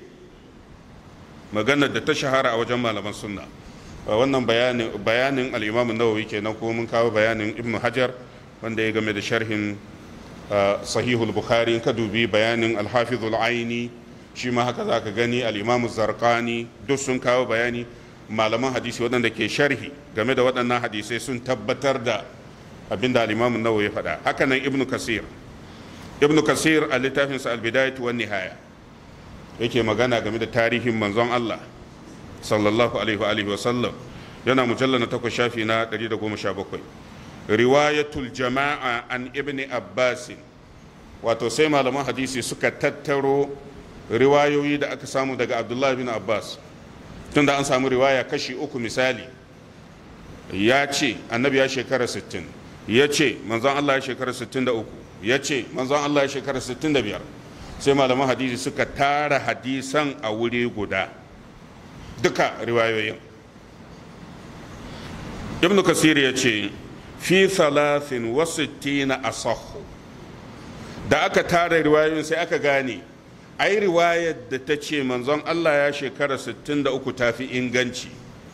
magana da ta shahara a wajen malaman sunna wannan bayanin bayanin al-Imam an-Nawawi kenan ko mun kawo bayanin Ibn Hajar wanda ya game da sharhin sahihul Bukhari ka dubi bayanin al-Hafiz al-Aini shi ma haka za ka gani al'imamu zarkani duk sun kawo bayani malaman hadisi waɗanda ke sharhi game da waɗannan hadisai sun tabbatar da abinda al'imamu nawa ya faɗa haka nan ibnu kasir ibnu kasir a littafinsa albidayatu wan nihaya yake magana game da tarihin manzon Allah sallallahu alaihi wa sallam yana mujallar na takwas shafi na 117 riwayatul jama'a an ibni abbasin wato sai malaman hadisi suka tattaro riwayoyi da aka samu daga abdullahi bin abbas tunda an samu riwaya kashi uku misali ya ce annabi ya shekara 60 ya ce manzon allah ya shekara 63 ya ce manzon allah ya shekara 65 sai malaman hadisi suka tara hadisan a wuri guda duka riwayoyin ibn kasir ya ce fi thalathin wa sittina asahhu da aka tara riwayoyin sai aka gane ai riwayar da ta ce manzon Allah ya shekara 63 ta fi inganci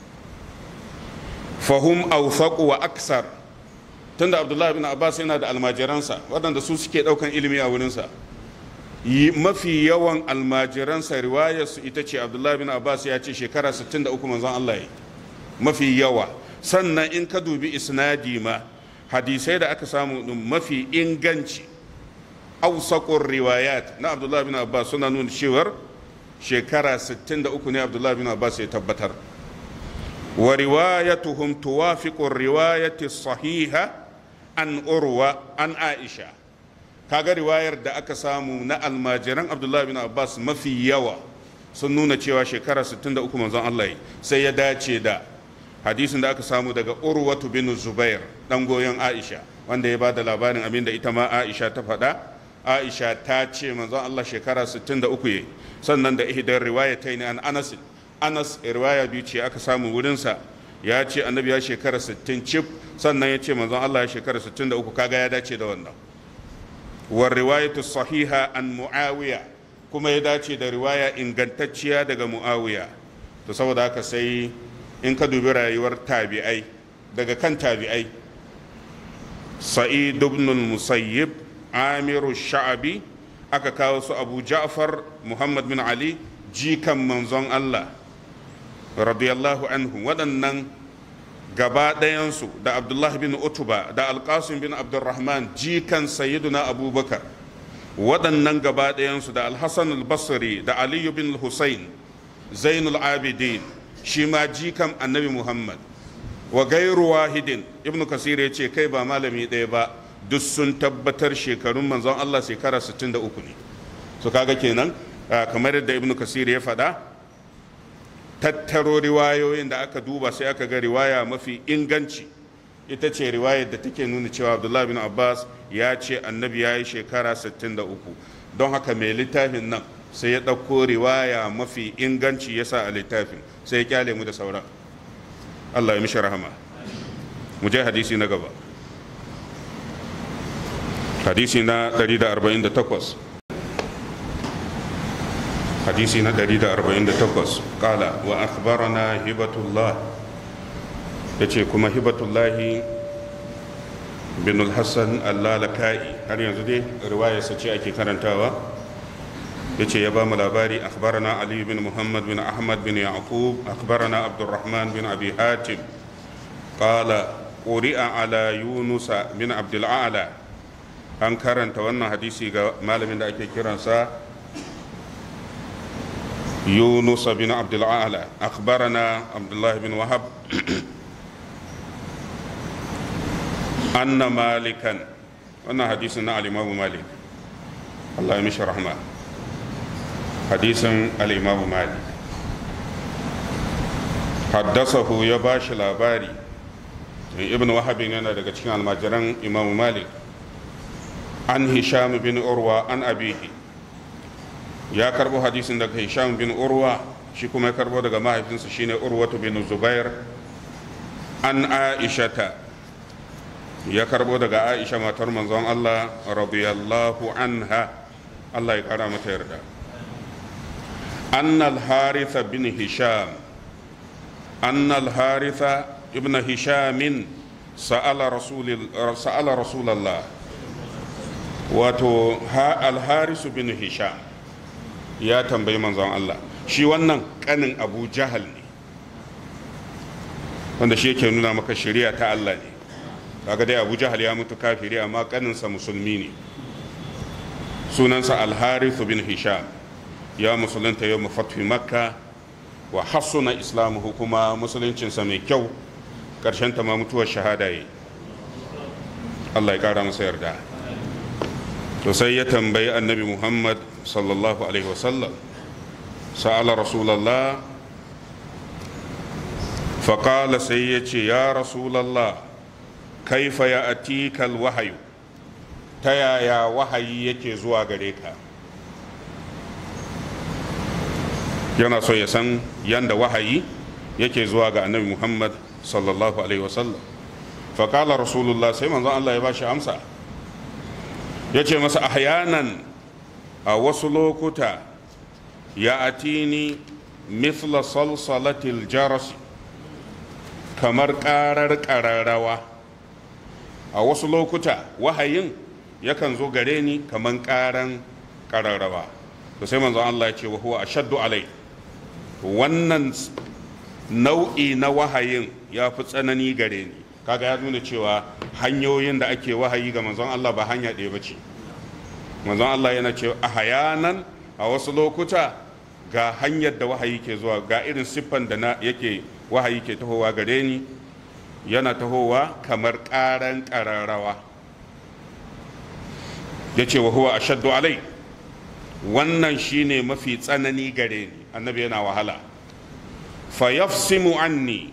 fahum awfaqu wa aksar tunda Abdullahi bin Abbas yana da almajiransa waɗanda su suke ɗaukan ilimi a wurinsa mafi yawan almajiransa riwayar su ita ce Abdullahi bin Abbas ya ce shekara 63 manzon Allah ya mafi yawa sannan in ka dubi isnadi ma hadisai da aka samu mafi inganci ausakun riwayat na abdullahi bin abbas suna nuna cewar shekara 63 ne abdullahi bin abbas ya tabbatar wa riwayatuhum tuwafiqu riwayati sahiha an urwa an aisha kaga riwayar da aka samu na almajiran abdullahi bin abbas mafi yawa sun nuna cewa shekara 63 manzon Allah sai ya dace da hadisin da aka samu daga urwatu bin zubair dan goyon aisha wanda ya ba da labarin abin da ita ma aisha ta faɗa aisha ta ce manzon allah shekara 63 ya sannan da ihdar riwaya ta ne an anas anas riwaya biyu ce aka samu wurinsa ya ce annabi ya shekara 60 cif sannan ya ce manzon allah ya shekara 63 kaga ya dace da wannan wa riwayatu sahiha an muawiya kuma ya dace da riwaya ingantacciya daga muawiya to saboda haka sai in ka dubi rayuwar tabi'ai daga kan tabi'ai sa'id ibn musayyib amiru sha'abi aka kawo su abu ja'far muhammad bin ali jikan manzon allah radiyallahu anhu waɗannan gaba ɗayansu da abdullahi bin utuba da alƙasim bin abdurrahman jikan sayyiduna abubakar waɗannan gaba ɗayansu da alhassan albasri da aliyu bin hussein zainul abidin shi ma jikan annabi muhammad wa gairu wahidin ibnu kasir ya ce kai ba malami ɗaya ba duk sun tabbatar shekarun manzon Allah shekara 63 ne su kaga kenan kamar yadda ibnu kasir ya faɗa tattaro riwayoyin da aka duba sai aka ga riwaya mafi inganci ita ce riwayar da take nuna cewa abdullahi bin abbas ya ce annabi ya yi shekara 63 don haka mai littafin nan sai ya ɗauko riwaya mafi inganci ya sa a littafin sai ya kyale mu da sauran allah ya mishi rahama mu je hadisi na gaba hadisi na 148 hadisi na 148 kala wa akhbarana hibatullah ya ce kuma hibatullahi bin hassan allalaka'i har yanzu dai riwayarsa ce ake karantawa ya ce ya ba mu labari akhbarana ali bin muhammad bin ahmad bin yaqub akhbarana abdurrahman bin abi hatim qala quri'a ala yunusa bin abdul a'la an karanta wannan hadisi ga malamin da ake kiransa يونس بن عبد الأعلى أخبرنا عبد الله بن وهب أن مالكا wannan hadisin na alimamu malik Allah ya mishi rahma hadisin alimamu malik haddasahu ya ba shi labari ibn wahabin yana daga cikin almajiran imamu malik an hisham bin urwa an abihi ya karbo hadisin daga hisham bin urwa shi kuma ya karbo daga mahaifinsa shine urwatu bin zubair an aishata ya karbo daga aisha matar manzon Allah radiyallahu anha Allah ya kara mata yarda annal haritha bin hisham annal haritha ibn hishamin sa'ala rasulil sa'ala rasulullah wato ha al harisu bin hisham ya tambayi manzon Allah shi wannan kanin abu jahal ne wanda shi yake nuna maka shari'a ta Allah ne kaga dai abu jahal ya mutu kafiri amma kaninsa musulmi ne sunansa alharithu bin hisham ya musulunta yau mafatfi makka wa hassuna islamuhu kuma musuluncinsa mai kyau ƙarshen ta ma mutuwar shahada yi Allah ya ƙara masa yarda to sai ya tambayi annabi muhammad sallallahu alaihi wasallam sa'ala rasulallah faƙala sai ya ce ya rasulallah kaifa ya atikal wahayu ta yaya wahayi yake zuwa gare ka yana so ya san yanda wahayi yake zuwa ga annabi muhammad sallallahu alaihi wasallam faƙala rasulullah sai manzon allah ya ba shi amsa ya ce masa ahyanan a wasu lokuta ya atini mithla salsalatil jarasi kamar karar kararrawa a wasu lokuta wahayin yakan zo gare ni kamar karan kararrawa to sai manzon Allah ya ce wa huwa ashaddu alai wannan nau'i na wahayin ya fi tsanani gare ni kaga ya nuna cewa hanyoyin da ake wahayi ga manzon Allah ba hanya ɗaya ba ce manzon Allah yana cewa a hayanan a wasu lokuta ga hanyar da wahayi ke zuwa ga irin siffan da na yake wahayi ke tahowa gare ni yana tahowa kamar ƙaran ƙararrawa ya ce wa huwa ashaddu alai wannan shine mafi tsanani gare ni annabi yana wahala fa yafsimu anni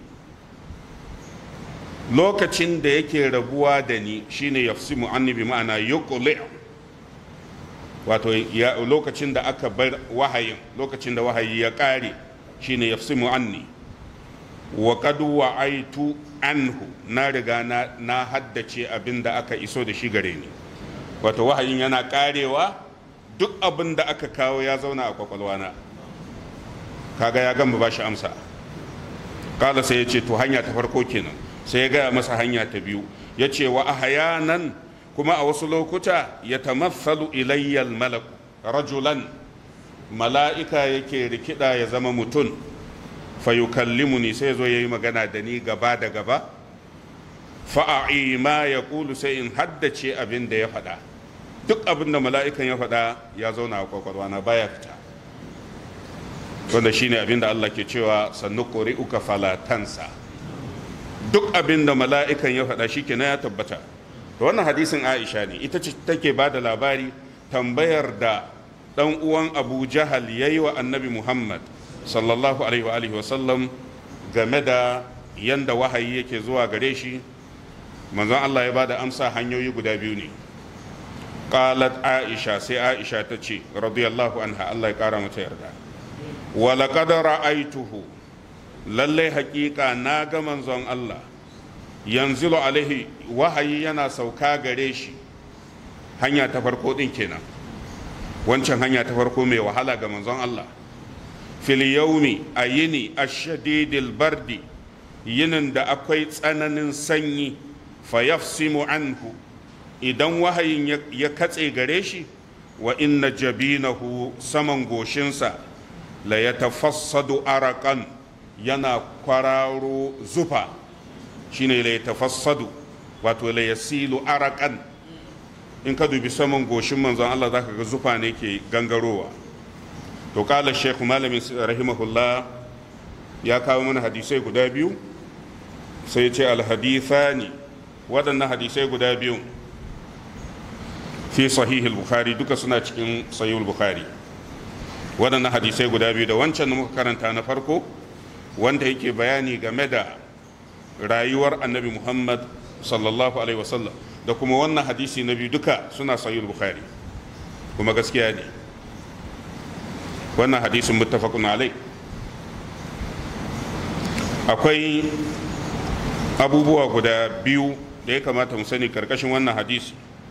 lokacin da yake rabuwa da ni shine yafsimu anni bi ma'ana yuqli wato lokacin da aka bar wahayin lokacin da wahayi ya kare shine yafsimu anni wa qad wa'aitu anhu na riga na, na haddace abin da aka iso da shi gare ni wato wahayin yana karewa duk abin da aka kawo ya zauna a kwakwalwana kaga ya gamba ba shi amsa kala sai ya ce to hanya ta farko kenan sai ya gaya masa hanya ta biyu ya ce wa ahyanan kuma a wasu lokuta ya tamathalu ilayyal malak rajulan mala'ika yake rikida ya zama mutum fayukallimuni sai zo ya yi magana da ni gaba da gaba fa'a'i ma ya kulu sai in haddace abin da ya faɗa duk abin da mala'ikan ya faɗa ya zauna a kwakwalwa na baya fita wanda shine abin da Allah ke cewa sannu uka falatansa duk abin da mala'ikan ya faɗa shi kenan ya tabbata da wannan hadisin aisha ne ita ce take ba da labari tambayar da dan uwan abu jahal ya yi wa annabi muhammad sallallahu alaihi wa sallam game da yanda wahayi yake zuwa gare shi manzon allah ya ba da amsa hanyoyi guda biyu ne qalat aisha sai aisha ta ce radiyallahu anha allah ya kara mata yarda wa laqad ra'aituhu lalle haƙiƙa na ga manzon allah yanzilu alaihi wahayi yana sauka gare shi hanya ta farko din kenan wancan hanya ta farko mai wahala ga manzon Allah fil yaumi a yini ashadidil bardi yinin da akwai tsananin sanyi fa yafsimu anhu idan wahayin ya katse gare shi wa inna jabinahu saman goshinsa la yatafassadu arakan yana kwararo zufa shine la yatafassadu wato la yasilu arakan in ka dubi saman goshin manzon Allah zaka ga zufa ne ke gangarowa to kala sheikh malamin rahimahullah ya kawo mana hadisai guda biyu sai ya ce alhadithani waɗannan hadisai guda biyu fi sahihul bukhari duka suna cikin sahihul bukhari waɗannan hadisai guda biyu da wancan da muka karanta na farko wanda yake bayani game da rayuwar annabi muhammad sallallahu alaihi wasallam da kuma wannan hadisi na biyu duka suna sahih bukhari kuma gaskiya ne wannan hadisin muttafaqun alai akwai abubuwa guda biyu da ya kamata mu sani karkashin wannan hadisi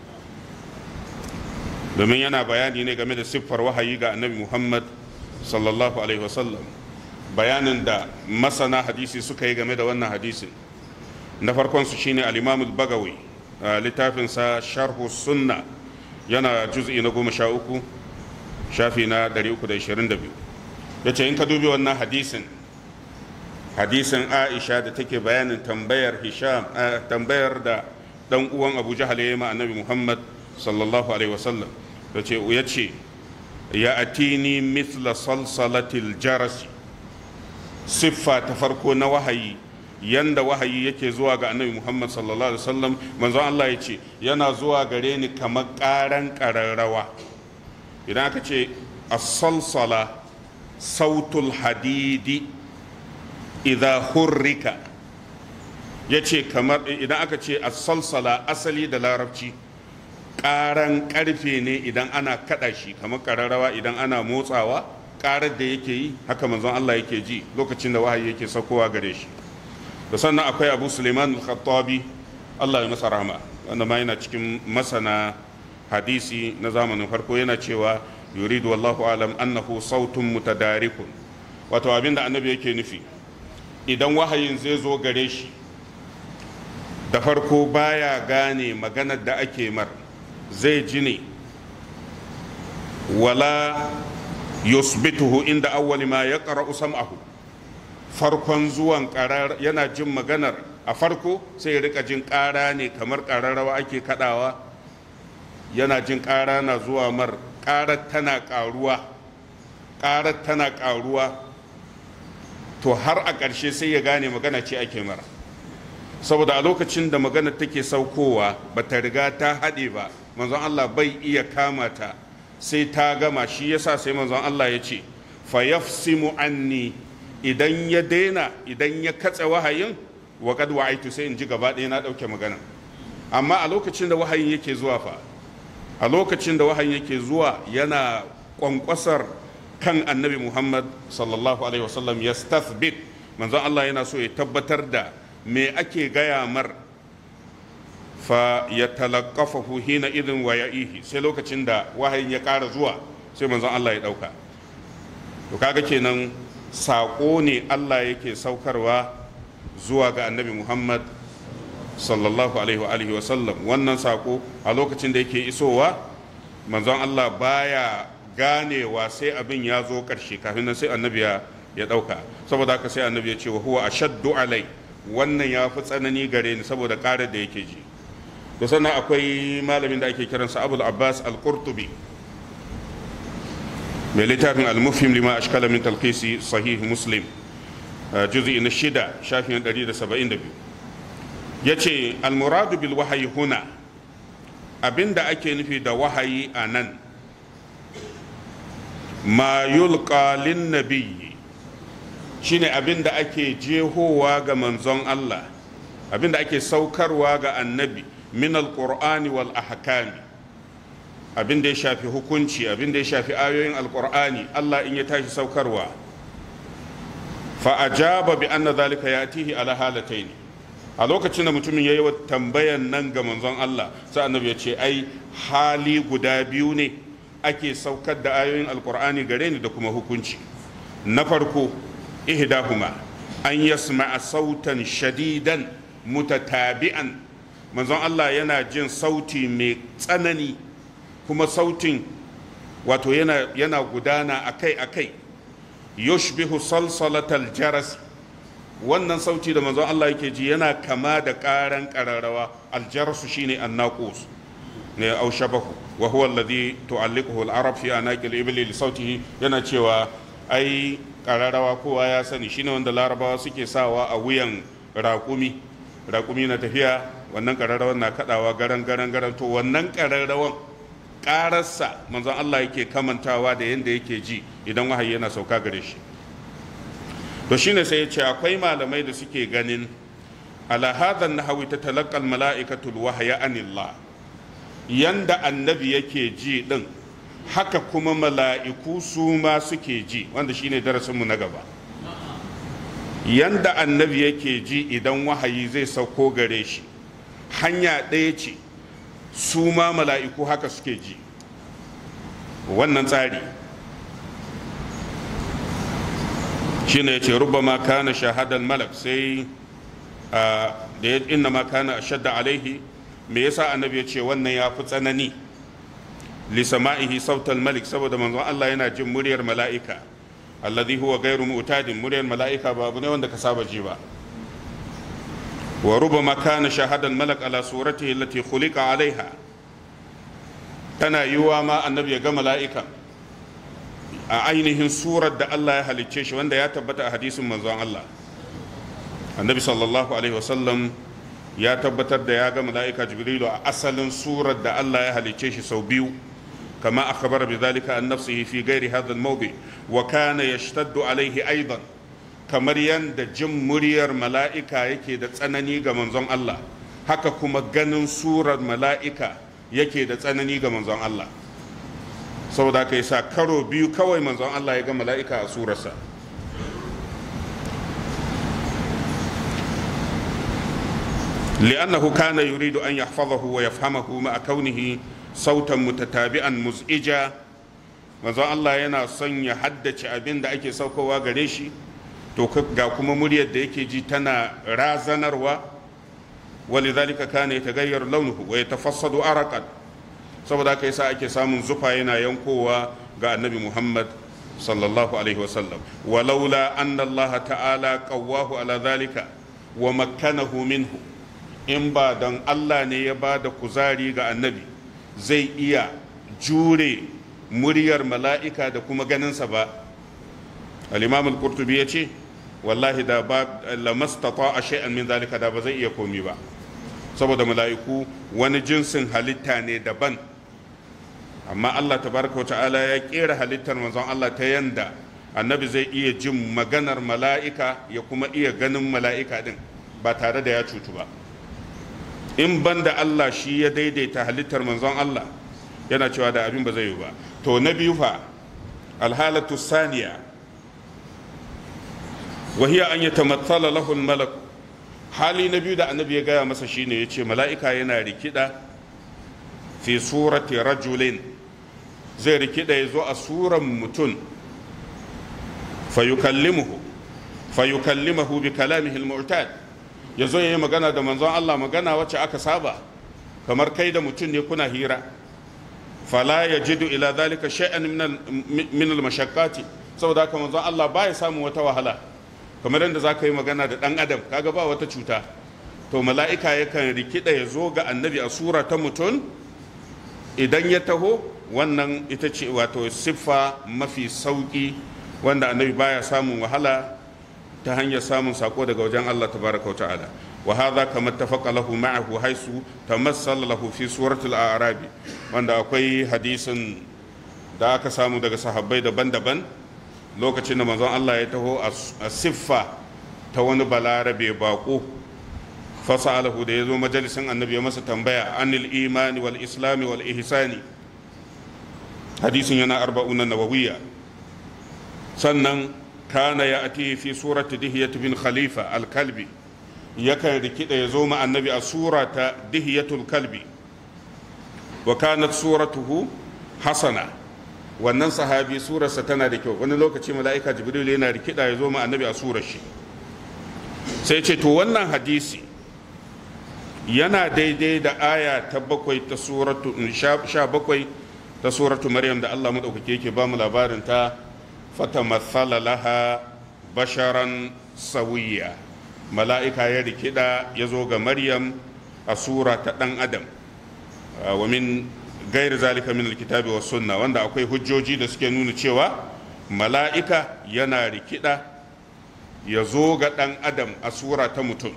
domin yana bayani ne game da siffar wahayi ga annabi muhammad sallallahu alaihi wasallam bayanin da masana hadisi suka yi game da wannan hadisin na farkon su shine al-imam al-bagawi littafinsa sharhu sunna yana juz'i na goma sha uku shafi na 322 ya ce in ka dubi wannan hadisin hadisin aisha da take bayanin tambayar hisham tambayar da dan uwan abu jahal ya yi ma annabi muhammad sallallahu alaihi wasallam da ce ya ce ya atini mithla salsalatil jarasi siffa ta farko na wahayi yanda wahayi yake zuwa ga annabi muhammad sallallahu alaihi wasallam manzon allah ya ce yana zuwa gare ni kamar karan kararrawa idan aka ce as-salsala sautul hadidi idha hurrika ya ce kamar idan aka ce as-salsala asali da larabci karan karfe ne idan ana kada shi kamar kararrawa idan ana motsawa karar da yake yi haka manzon allah yake ji lokacin da wahayi yake saukowa gare shi da sannan akwai abu suleiman al-khattabi allah ya masa rahama wanda ma yana cikin masana hadisi na zamanin farko yana cewa yuridu wallahu alam annahu sautun mutadarikun wato abinda annabi yake nufi idan wahayin zai zo gare shi da farko baya gane maganar da ake mar zai ji ne wala yusbituhu inda awwali ma ya sam'ahu farkon zuwan karar yana jin maganar a farko sai ya rika jin kara ne kamar kararrawa ake kadawa yana jin kara na zuwa mar karar tana karuwa karar tana karuwa to har a ƙarshe sai ya gane magana ce ake mara saboda a lokacin da magana take saukowa ba ta riga ta haɗe ba manzon Allah bai iya kama ta sai ta gama shi yasa sai manzon Allah ya ce fa yafsimu anni idan ya daina idan ya katse wahayin wa kad wa'aitu sai in ji gaba ɗaya na ɗauke magana amma a lokacin da wahayin yake zuwa fa a lokacin da wahayin yake zuwa yana kwankwasar kan annabi muhammad sallallahu alaihi wasallam ya stathbit manzon Allah yana so ya tabbatar da me ake gaya mar fa ya talaqafahu hina idin wa ya'ihi sai lokacin da wahayin ya ƙara zuwa sai manzon Allah ya ɗauka to kaga kenan saƙo ne Allah yake saukarwa zuwa ga annabi Muhammad sallallahu alaihi wa alihi wa sallam wannan saƙo a lokacin da yake isowa manzon Allah baya ganewa sai abin ya zo ƙarshe kafin nan sai annabi ya ɗauka saboda haka sai annabi ya ce wa huwa ashaddu alai wannan ya fi tsanani gare ni saboda ƙarar da yake ji da sannan akwai malamin da ake kiransa abul abbas al-qurtubi mai littafin al-mufhim lima ashkala min talqisi sahih muslim juz'i na shida shafin 172 yace al-muradu bil wahyi huna abinda ake nufi da wahayi a nan ma yulqa lin nabiyyi shine abinda ake jehowa ga manzon Allah abinda ake saukarwa ga annabi min alqur'ani wal ahkami abinda ya shafi hukunci abinda ya shafi ayoyin alqur'ani Allah in ya tashi saukarwa fa ajaba bi anna zalika yatihi ala halataini a lokacin da mutumin ya yi wa tambayan nan ga manzon Allah sai annabi ya ce ai hali guda biyu ne ake saukar da ayoyin alkur'ani gare ni da kuma hukunci na farko ihdahuma an yasma'a sautan shadidan mutatabi'an manzon Allah yana jin sauti mai tsanani kuma sautin wato yana, yana gudana akai-akai yushbihu salsalatal jaras wannan sauti da manzon Allah yake ji yana kama da karan kararrawa aljarasu shine annaqus ne au shabahu wa huwa alladhi tu'alliquhu al-arab fi anaqil ibli li sautihi yana cewa ai kararrawa kowa ya sani shine wanda larabawa suke sawa a wuyan raƙumi raƙumi na tafiya wannan kararrawan na kadawa garan garan garan to wannan kararrawan ƙararsa manzon Allah yake kamantawa da yanda yake ji idan wahayi yana sauka gare shi to shine sai ya ce akwai malamai da suke ganin ala hadha nahawi tatalaqqa mala'ikatu wahya anillah yanda annabi yake ji din haka kuma mala'iku su ma suke ji wanda shine darasinmu na gaba yanda annabi yake ji idan wahayi zai sauko gare shi hanya ɗaya ce su ma mala'iku haka suke ji wannan tsari shine ya ce rubama kana shahadan malak sai da ya inna ma kana shadda alaihi me yasa annabi ya ce wannan ya fi tsanani li sama'ihi sautal malik saboda manzon Allah yana jin muryar mala'ika alladhi huwa ghairu mu'tadin muryar mala'ika ba abu ne wanda ka saba ji ba wa rubama kana shahadan malak ala suratihi allati khuliqa alaiha tana yiwa ma annabi ya ga mala'ika a ainihin surar da Allah ya halicce shi wanda ya tabbata a hadisin manzon Allah annabi sallallahu alaihi wasallam ya tabbatar da ya ga mala'ika jibrilu a asalin surar da Allah ya halicce shi sau biyu kama akhbar bi zalika an nafsihi fi ghairi hadha al-mawdi wa kana yashtaddu alaihi aidan kamar yanda jin muryar mala'ika yake da tsanani ga manzon Allah haka kuma ganin surar mala'ika yake da tsanani ga manzon Allah saboda haka yasa karo biyu kawai manzon Allah ya ga mala'ika a surarsa لأنه كان يريد أن يحفظه ويفهمه مع كونه صوتا متتابعا مزعجا manzon Allah yana son ya haddace abin da ake saukowa gare shi to ga kuma muryar da yake ji tana razanarwa walidhalika kana yataghayyar launuhu wa yatafassadu araqan saboda haka yasa ake samun zufa yana yankowa ga annabi Muhammad sallallahu alaihi wasallam walaula anna Allah ta'ala qawwahu ala dhalika wa makkanahu minhu in ba don Allah ne ya ba da kuzari ga annabi zai iya jure muryar mala'ika da kuma ganinsa ba al-imam al-qurtubi ya ce wallahi da ba lamastata a shay'an min zalika da ba zai iya komi ba saboda mala'iku wani jinsin halitta ne daban amma Allah tabaraka wa ta'ala ya kera halittar manzon Allah ta yanda annabi zai iya jin maganar mala'ika ya kuma iya ganin mala'ika din ba tare da ya cutu ba in banda Allah shi ya daidaita halittar manzon Allah yana cewa da abin ba zai yi ba to na biyu fa alhalatu saniya wahiya an yi tamatsala lahul malak hali na biyu da annabi ya gaya masa shine ya ce mala'ika yana rikida fi surati rajulin zai rikida ya zo a suran mutum fayukallimuhu fayukallimahu bi kalamihi al-mu'tad ya zo ya yi magana da manzon Allah magana wacce aka saba kamar kai da mutum ne kuna hira fala ya jidu ila zalika shay'an min al-mashaqqati saboda haka manzon Allah baya samun wata wahala kamar yadda za ka yi magana da dan adam kaga ba wata cuta to mala'ika yakan rikida ya zo ga annabi a sura ta mutum idan ya taho wannan ita ce wato siffa mafi sauki wanda annabi baya samun wahala ta hanyar samun sako daga wajen Allah tabaraka wa ta'ala wa hadha kama tafaqa lahu ma'ahu haisu tamassala lahu fi suratul a'rab wanda akwai hadisin da aka samu daga sahabbai daban-daban lokacin da manzon Allah ya taho a siffa ta wani balarabe bako fasalahu da ya zo majalisin annabi ya masa tambaya anil imani wal islami wal ihsani hadisin yana arba'una nawawiyya sannan kana ya ati fi surati dihiyat bin khalifa al-kalbi yakan rikida ya zo ma annabi a surata dihiyatul kalbi wa kanat suratuhu hasana wannan sahabi surarsa tana da kyau wani lokaci mala'ika jibril yana rikida ya zo ma annabi a surar shi sai ce to wannan hadisi yana daidai da aya ta bakwai ta suratu sha bakwai ta suratu maryam da allah maɗaukaki yake ba mu labarin ta fata matsala laha basharan sawiya mala'ika ya rikida ya zo ga maryam a sura ta ɗan adam wa min gair zalika min alkitabi wa sunna wanda akwai hujjoji da suke nuna cewa mala'ika yana rikida ya zo ga ɗan adam a sura ta mutum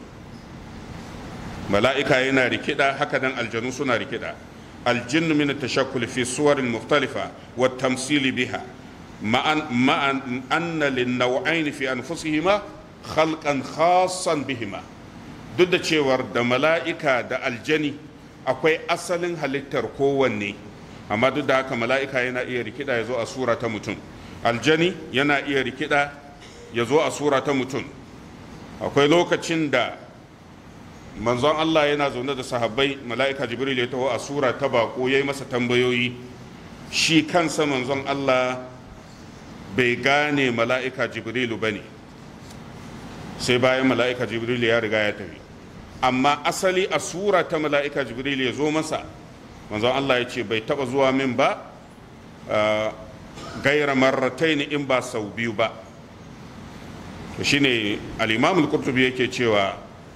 mala'ika yana rikida haka nan aljanu suna rikida aljinnu min tashakkul fi suwarin mukhtalifa wa tamsili biha ma'an ma'an anna lin naw'ain fi anfusihima khalqan khassan bihima duk da cewar da mala'ika da aljani akwai asalin halittar kowanne amma duk da haka mala'ika yana iya rikida ya zo a sura ta mutum aljani yana iya rikida ya zo a sura ta mutum akwai lokacin da manzon Allah yana zaune da sahabbai mala'ika jibril ya taho a sura ta bako ya yi masa tambayoyi shi kansa manzon Allah bai gane mala'ika jibrilu ba ne sai bayan mala'ika jibril ya riga ya tafi amma asali a sura ta mala'ika jibril ya zo masa manzon Allah ya ce bai taba zuwa min ba gaira marratain in ba sau biyu ba to shine al-imam al-qurtubi yake cewa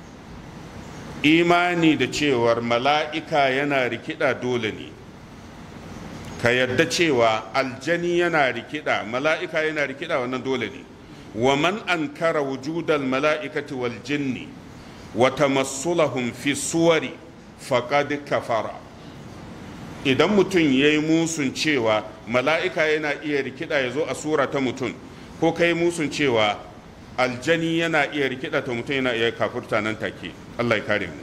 imani da cewar mala'ika yana rikida dole ne ka yadda cewa aljani yana rikida mala'ika yana rikida wannan dole ne wa man ankara wujudal mala'ikati wal jinni wa tamassulahum fi suwari faqad kafara idan mutum ya yi musun cewa mala'ika yana iya rikida ya zo a sura ta mutum ko kai musun cewa aljani yana iya rikida ta mutum yana iya kafurta nan take Allah ya kare mu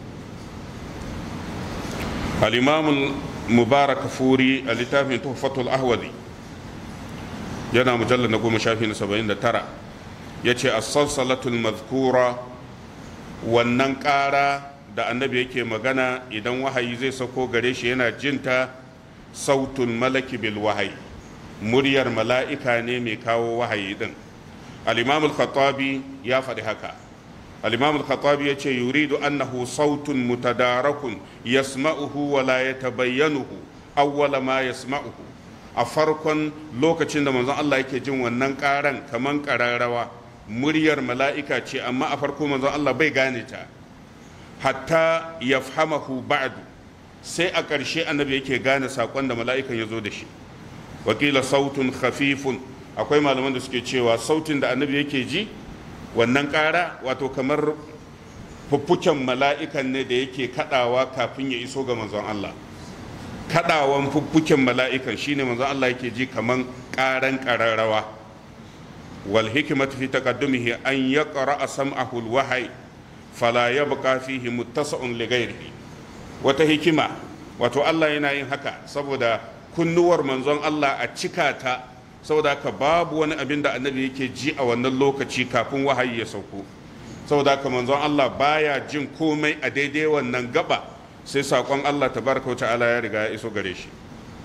al-imam mubarak furi a littafin tuhfatul ahwadi yana mujallar na goma shafi na saba'in da tara ya ce as-salsalatul mazkura wannan ƙara da annabi yake magana idan wahayi zai sauko gare shi yana jinta sautun malaki bil wahayi muryar mala'ika ne mai kawo wahayi din al-imam al-khattabi ya faɗi haka al-imam al-khattabi yace yuridu annahu sautun mutadarakun yasma'uhu wa la yatabayyanuhu awwala ma yasma'uhu a farkon lokacin da manzon Allah yake jin wannan karan kaman kararrawa muryar mala'ika ce amma a farko manzon Allah bai gane ta hatta yafhamahu ba'du sai a ƙarshe annabi yake gane saƙon da mala'ikan ya zo da shi wakila sautun khafifun akwai malaman da suke cewa sautin da annabi yake ji wannan ƙara wato kamar fuffuken mala'ikan ne da yake kaɗawa kafin ya iso ga manzon Allah kaɗawan fuffuken mala'ikan shine manzon Allah yake ji kaman ƙaran ƙararrawa wal hikmatu fi taqaddumihi an yaqra sam'ahu al-wahyi fala yabqa fihi muttasa'un li ghairihi wata hikima wato Allah yana yin haka saboda kunnuwar manzon Allah a cika ta saboda haka babu wani abin da annabi yake ji a wannan lokaci kafin wahayi ya sauko saboda haka manzon Allah baya jin komai a daidai wannan gaba sai sakon Allah tabaraka wa ta'ala ya riga ya iso gare shi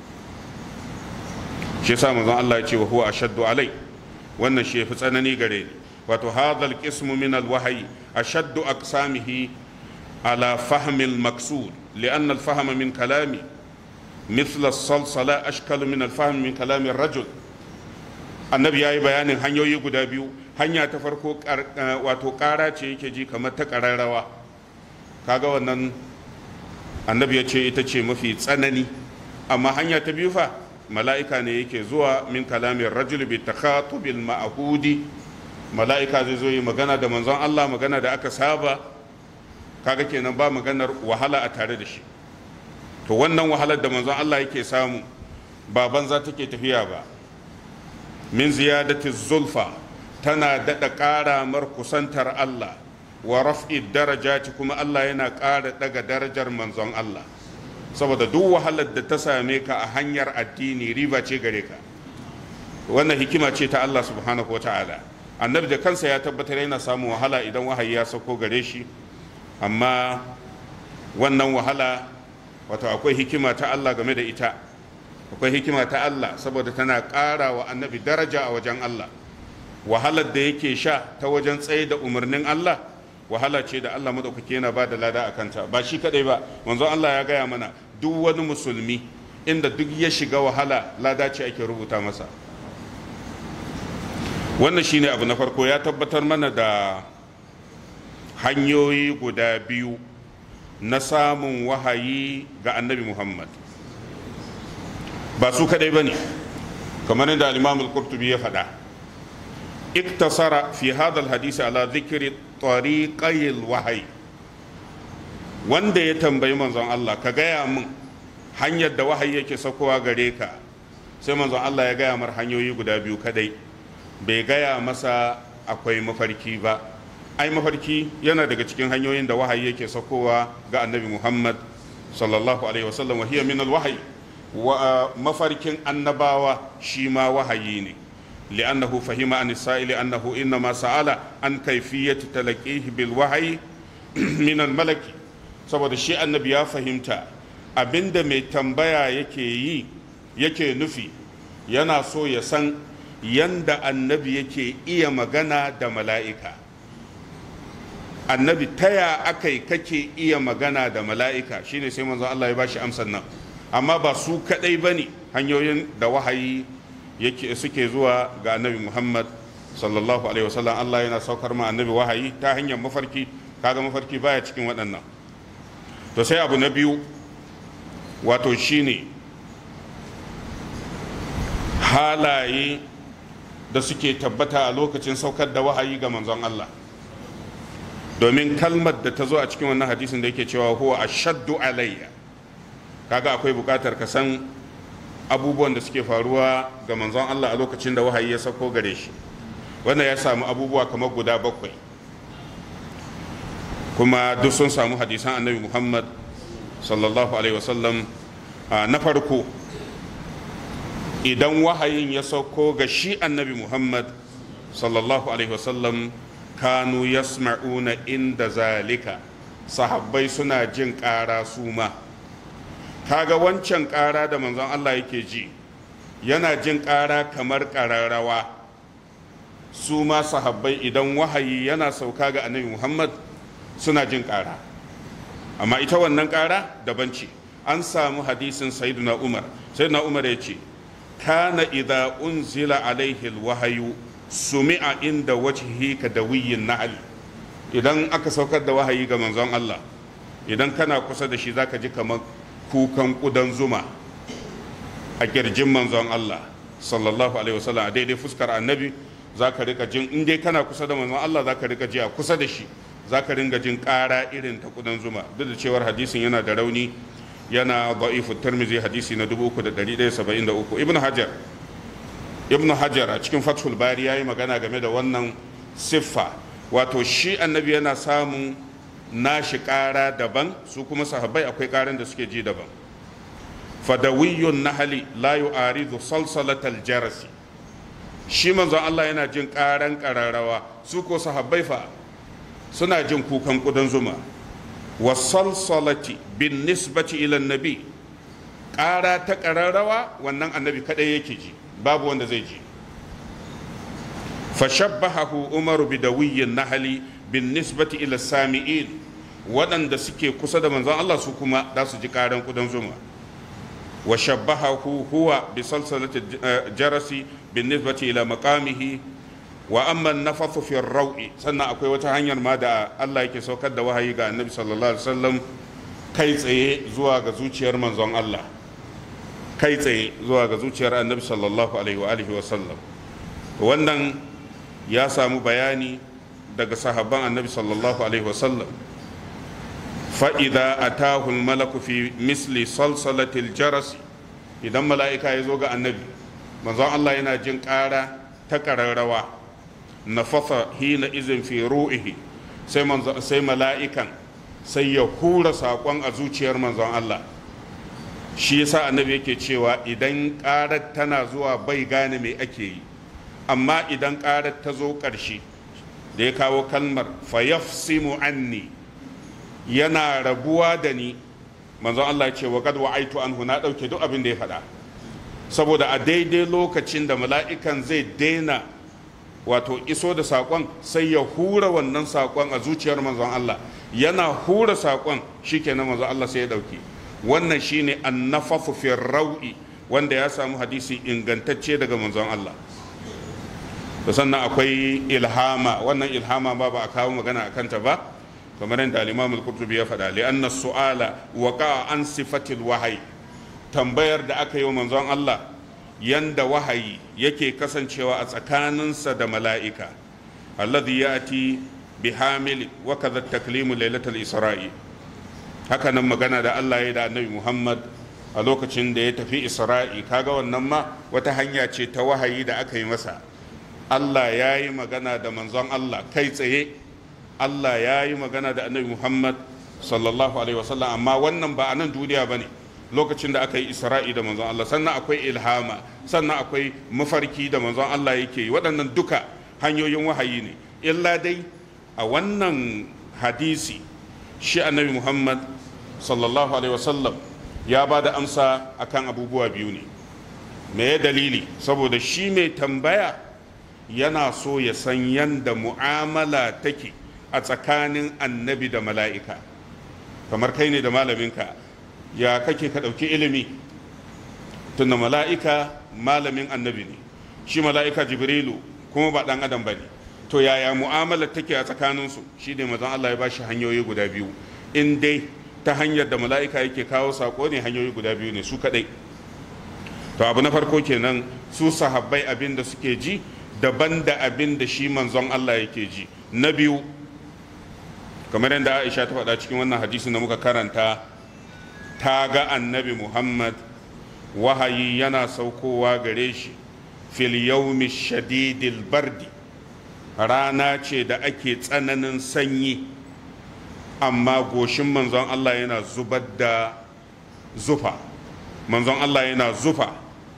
shi yasa manzon Allah ya ce wa huwa ashaddu alai wannan shi yafi tsanani gare ni wato hadal qismu min al-wahyi ashaddu aqsamihi على فهم المقصود لأن الفهم من كلامي مثل الصلصلة أشكل من الفهم من كلام الرجل annabi ya yi bayanin hanyoyi guda biyu hanya ta farko wato ƙara ce yake ji kamar ta ƙararrawa kaga wannan annabi ya ce ita ce mafi tsanani amma hanya ta biyu fa mala'ika ne yake zuwa min kalamin rajul bi takhatubil ma'hudi mala'ika zai zo yi magana da manzon Allah magana da aka saba kaga kenan ba maganar wahala a tare da shi to wannan wahalar da manzon Allah yake samu ba banza take tafiya ba min ziyadati zulfa tana daɗa ƙara mar kusantar Allah wa raf'i darajati kuma Allah yana ƙara daga darajar manzon Allah saboda duk wahalar da ta same ka a hanyar addini riba ce gare ka wannan hikima ce ta Allah subhanahu wa ta'ala annabi da kansa ya tabbatar yana samun wahala idan wahayi ya sauko gare shi amma wannan wahala wato akwai hikima ta Allah game da ita akwai hikima ta Allah saboda tana ƙara wa annabi daraja a wajen Allah wahalar da yake sha ta wajen tsaye da umarnin Allah wahala ce da Allah madaukake yana ba da lada a kanta ba shi kadai ba manzon Allah ya gaya mana duk wani musulmi inda duk ya shiga wahala lada ce ake rubuta masa wannan shine abu na farko ya tabbatar mana da hanyoyi guda biyu na samun wahayi ga annabi muhammad ba su kadai ba ne kamar yadda al-imam al-qurtubi ya faɗa iktasara fi hadha hadisi ala dhikri tariqayil wahayi wanda ya tambayi manzon Allah ka gaya min hanyar da wahayi yake sakowa gare ka sai manzon Allah ya gaya mar hanyoyi guda biyu kadai bai gaya masa akwai mafarki ba ai mafarki yana daga cikin hanyoyin da wahayi yake sakowa ga annabi muhammad sallallahu alaihi wasallam wa hiya min alwahyi wa mafarkin annabawa shi ma wahayi ne li'annahu fahima an sa'ili annahu innama sa'ala an kayfiyati talaqihi bil wahyi min al malaki saboda shi annabi ya fahimta abinda mai tambaya yake yi yake nufi yana so ya san yanda annabi yake iya magana da mala'ika annabi taya akai kake iya magana da mala'ika shine sai manzon Allah ya bashi amsan nan amma ba su kadai bane hanyoyin da wahayi yake suke zuwa ga annabi Muhammad sallallahu alaihi wasallam Allah yana saukar ma annabi wahayi ta hanyar mafarki kaga mafarki baya cikin waɗannan to sai abu na biyu wato shine halaye da suke tabbata a lokacin saukar da wahayi ga manzon Allah domin kalmar da ta zo a cikin wannan hadisin da yake cewa huwa ashaddu alayya kaga akwai bukatar ka san abubuwan da suke faruwa ga manzon Allah a lokacin da wahayi ya sauko gare shi wannan ya samu abubuwa kamar guda bakwai kuma duk sun samu hadisan annabi Muhammad sallallahu alaihi wasallam na farko idan wahayin ya sauko ga shi annabi Muhammad sallallahu alaihi wasallam kanu yasma'una inda zalika sahabbai suna jin ƙara su ma kaga wancan ƙara da manzon Allah yake ji yana jin ƙara kamar ƙararrawa su ma sahabbai idan wahayi yana sauka ga annabi Muhammad suna jin ƙara amma ita wannan ƙara daban ce an samu hadisin sayyiduna Umar sayyiduna Umar ya ce kana idza unzila alaihi alwahyu sumi'a inda wajhi ka dawiyin na'al idan aka saukar da wahayi ga manzon Allah idan kana kusa da shi zaka ji kamar kukan kudan zuma a kirjin manzon Allah sallallahu alaihi wasallam a daidai fuskar annabi zaka rika jin in dai kana kusa da manzon Allah zaka rika ji a kusa da shi zaka ringa jin ƙara irin ta kudan zuma duk da cewar hadisin yana da rauni yana da'ifu tirmizi hadisi na 3173 ibn hajar ibn hajar a cikin fathul bari ya yi magana game da wannan siffa wato shi annabi yana samun nashi ƙara daban su kuma sahabbai akwai ƙaran da suke ji daban fadawiyun nahali la yu'aridu salsalatal jarasi shi manzon Allah yana jin ƙaran ƙararrawa su ko sahabbai fa suna jin kukan ƙudan zuma wasalsalati bin nisbati ila nabi ƙara ta ƙararrawa wannan annabi kaɗai yake ji babu wanda zai ji fashabbahahu umaru bidawiyin nahali bin nisbati ila sami'in waɗanda suke kusa da manzon Allah su kuma za su ji ƙaran kudan zuma wa shabbahahu huwa bi salsalati jarasi bin nisbati ila maqamihi wa amma nafathu fi raui sannan akwai wata hanyar ma da Allah yake saukar da wahayi ga annabi sallallahu alaihi wasallam kai tsaye zuwa ga zuciyar manzon Allah kai tsaye zuwa ga zuciyar annabi sallallahu alaihi wa alihi wasallam wannan ya samu bayani daga sahabban annabi sallallahu alaihi wasallam fa'ida a tahul malaku fi misli salsalatil jarasi idan mala'ika ya zo ga annabi manzon Allah yana jin ƙara ta ƙararrawa na fasa hina izin fi ru'ihi sai mala'ikan sai ya hura saƙon a zuciyar manzon Allah shi yasa annabi yake cewa idan ƙarar tana zuwa bai gane me ake yi amma idan ƙarar ta zo ƙarshe da ya kawo kalmar fayafsimu anni yana rabuwa da ni manzon Allah ya ce wa qad wa'aitu anhu na dauke duk abin da ya faɗa saboda a daidai lokacin da mala'ikan zai daina wato iso da saƙon sai ya hura wannan saƙon a zuciyar manzon Allah yana hura saƙon shikenan manzon Allah sai ya dauke wannan shine annafafu fi rau'i wanda ya samu hadisi ingantacce daga manzon Allah da sannan akwai ilhama wannan ilhama ba ba a kawo magana a kanta ba kamar yadda al-imam al-qurtubi ya faɗa li anna su'ala waqa an sifatil wahayi tambayar da aka yi wa manzon Allah yanda wahayi yake kasancewa a tsakaninsa da mala'ika alladhi ya'ti bi hamil wa kadha taklimu lailatul isra'i haka nan magana da Allah ya da annabi Muhammad a lokacin da ya tafi isra'i kaga wannan ma wata hanya ce ta wahayi da aka yi masa Allah ya yi magana da manzon Allah kai tsaye Allah ya yi magana da annabi Muhammad sallallahu alaihi wasallam amma wannan ba a nan duniya ba ne lokacin da aka yi isra'i da manzon Allah sannan akwai ilhama sannan akwai mafarki da manzon Allah yake yi waɗannan duka hanyoyin wahayi ne illa dai a wannan hadisi shi annabi Muhammad sallallahu alaihi wasallam ya ba da amsa akan abubuwa biyu ne me ya dalili saboda shi mai tambaya yana so ya san yanda mu'amala take a tsakanin annabi da mala'ika kamar kai ne da malaminka ya kake ka ɗauki ilimi tunda mala'ika malamin annabi ne shi mala'ika jibrilu kuma ba ɗan adam ba ne to yaya mu'amala take a tsakaninsu shi ne mazan Allah ya ba shi hanyoyi guda biyu in dai ta hanyar da mala'ika yake kawo saƙo ne hanyoyi guda biyu ne su kaɗai to abu na farko kenan su sahabbai abin da suke ji daban da abin da shi manzon Allah yake ji na biyu kamar yadda Aisha ta faɗa cikin wannan hadisin da muka karanta ta ga annabi Muhammad wahayi yana saukowa gare shi fil yawmi shadidil bardi rana ce da ake tsananin sanyi amma goshin manzon Allah yana zubar da zufa manzon Allah yana zufa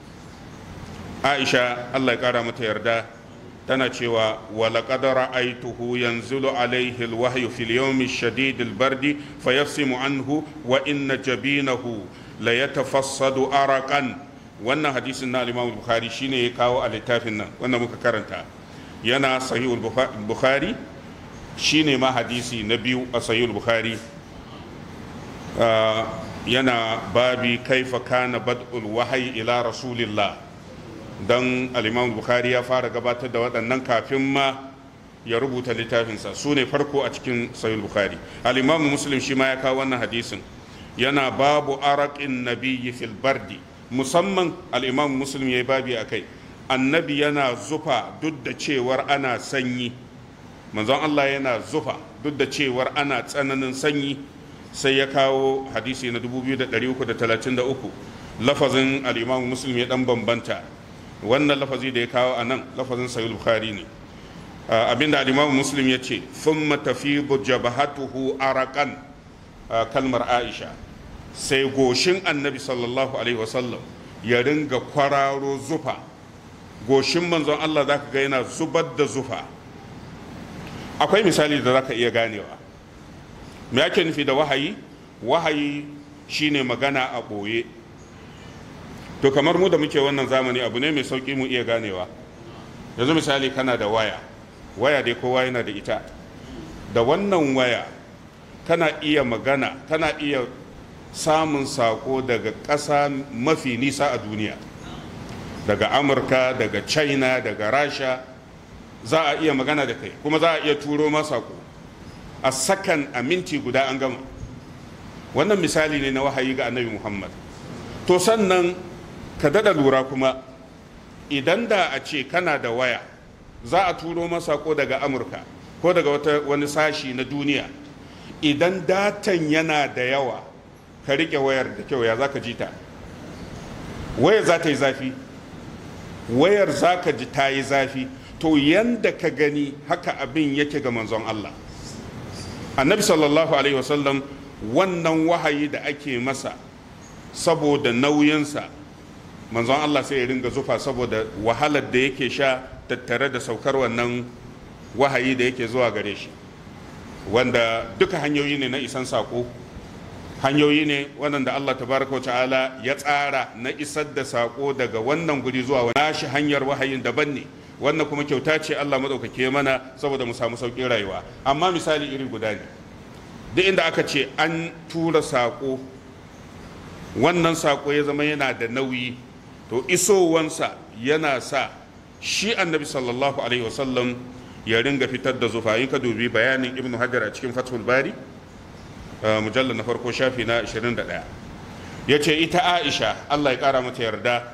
aisha allah ya kara mata yarda tana cewa walaƙad ra'aituhu yanzilu alaihi alwahyu fil yawmi shadid albardi fayafsimu anhu wa inna jabinahu la yatafassadu araqan wannan hadisin na al-imam bukhari shine ya kawo a littafin nan wannan muka karanta yana sahihul bukhari shine ma hadisi na biyu a sahihul bukhari yana babi kaifa kana bad'ul wahyi ila rasulillah don al'imam bukhari ya fara gabatar da waɗannan kafin ma ya rubuta littafinsa su ne farko a cikin sayul bukhari al'imam muslim shi ma ya kawo wannan hadisin yana babu araƙin nabiyyi fil bardi musamman al'imam muslim ya yi babi a kai annabi yana zufa duk da cewar ana sanyi manzon allah yana zufa duk da cewar ana tsananin sanyi sai ya kawo hadisi na 2333 lafazin al'imam muslim ya dan bambanta wannan lafazi da ya kawo a nan lafazin sayul bukhari ne abinda al-imam muslim ya ce thumma tafidu jabhatuhu araqan kalmar aisha sai goshin annabi sallallahu alaihi wasallam ya ringa kwararo zufa goshin manzon Allah zaka ga yana zubar da zufa akwai misali da zaka iya ganewa me ake nufi da wahayi wahayi shine magana a ɓoye to kamar mu da muke wannan zamani abu ne mai sauki mu iya ganewa yanzu misali kana da waya waya dai kowa yana da ita da wannan waya kana iya magana kana iya samun sako daga ƙasa mafi nisa a duniya daga amurka daga china daga rasha za a iya magana da kai kuma za a iya turo ma sako a sakan a minti guda an gama wannan misali ne na wahayi ga annabi muhammad to sannan ka dada lura kuma idan da a ce kana da waya za a turo masa ko daga amurka ko daga wata wani sashi na duniya idan datan yana da yawa ka riƙe wayar da kyau ya za ka ji ta wayar za ta yi zafi wayar za ka ji ta yi zafi to yanda ka gani haka abin yake ga manzon Allah annabi sallallahu alaihi wasallam wannan wahayi da ake masa saboda nauyinsa manzon Allah sai ya ringa zufa saboda wahalar da yake sha tattare da saukar wannan wahayi da yake zuwa gare shi wanda duka hanyoyi ne na isan sako hanyoyi ne waɗanda Allah tabaraka ta'ala ya tsara na isar da sako daga wannan guri zuwa wani shi hanyar wahayin daban ne wannan kuma kyauta ce Allah maɗaukake mana saboda mu samu sauƙin rayuwa amma misali iri guda ne duk inda aka ce an tura sako wannan sako ya zama yana da nauyi to isowansa yana sa shi annabi sallallahu alaihi wasallam ya ringa fitar da zufa in ka dubi bayanin ibnu hajar a cikin fathul bari mujallar na farko shafi na 21 ya ce ita aisha allah ya kara mata yarda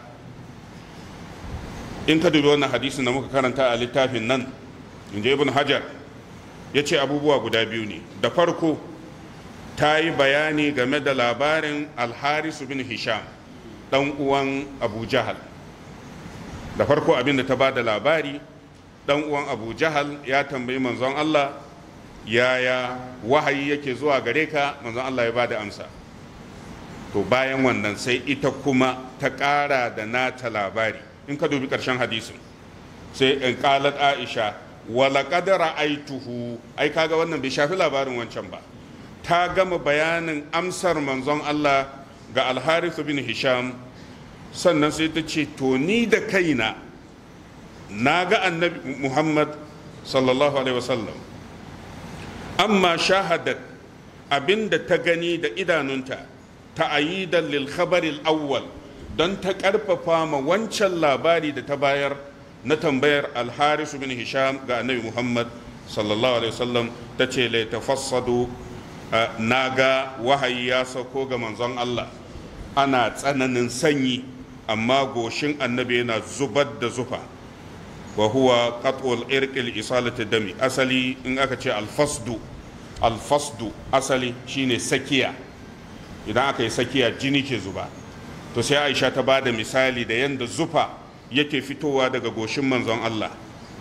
in ka dubi wannan hadisin da muka karanta a littafin nan in je ibn hajar ya ce abubuwa guda biyu ne da farko ta yi bayani game da labarin alharisu bin hisham dan uwan abu jahal da farko abin da ta ba da labari dan uwan abu jahal ya tambayi manzon allah yaya wahayi yake zuwa gare ka manzon allah ya ba da amsa to bayan wannan sai ita kuma ta ƙara da nata labari in ka dubi ƙarshen hadisin sai in ƙalat aisha wala ƙadara aituhu ai kaga wannan bai shafi labarin wancan ba ta gama bayanin amsar manzon allah ga alharithu bin hisham sannan sai ta ce to ni da kaina na ga annabi muhammad sallallahu alaihi wasallam amma shahadat abinda ta gani da idanunta ta ayidan lil khabaril awwal don ta karfafa ma wancan labari da ta bayar na tambayar alharisu bin hisham ga annabi muhammad sallallahu alaihi wasallam ta ce lai tafassadu na ga wahayi ya sauko ga manzon allah ana tsananin sanyi amma goshin annabi yana zubar da zufa wa huwa qat'ul irqil isalati dami asali in aka ce alfasdu alfasdu asali shine sakiya idan aka yi sakiya jini ke zuba to sai aisha ta ba da misali da yadda zufa yake fitowa daga goshin manzon Allah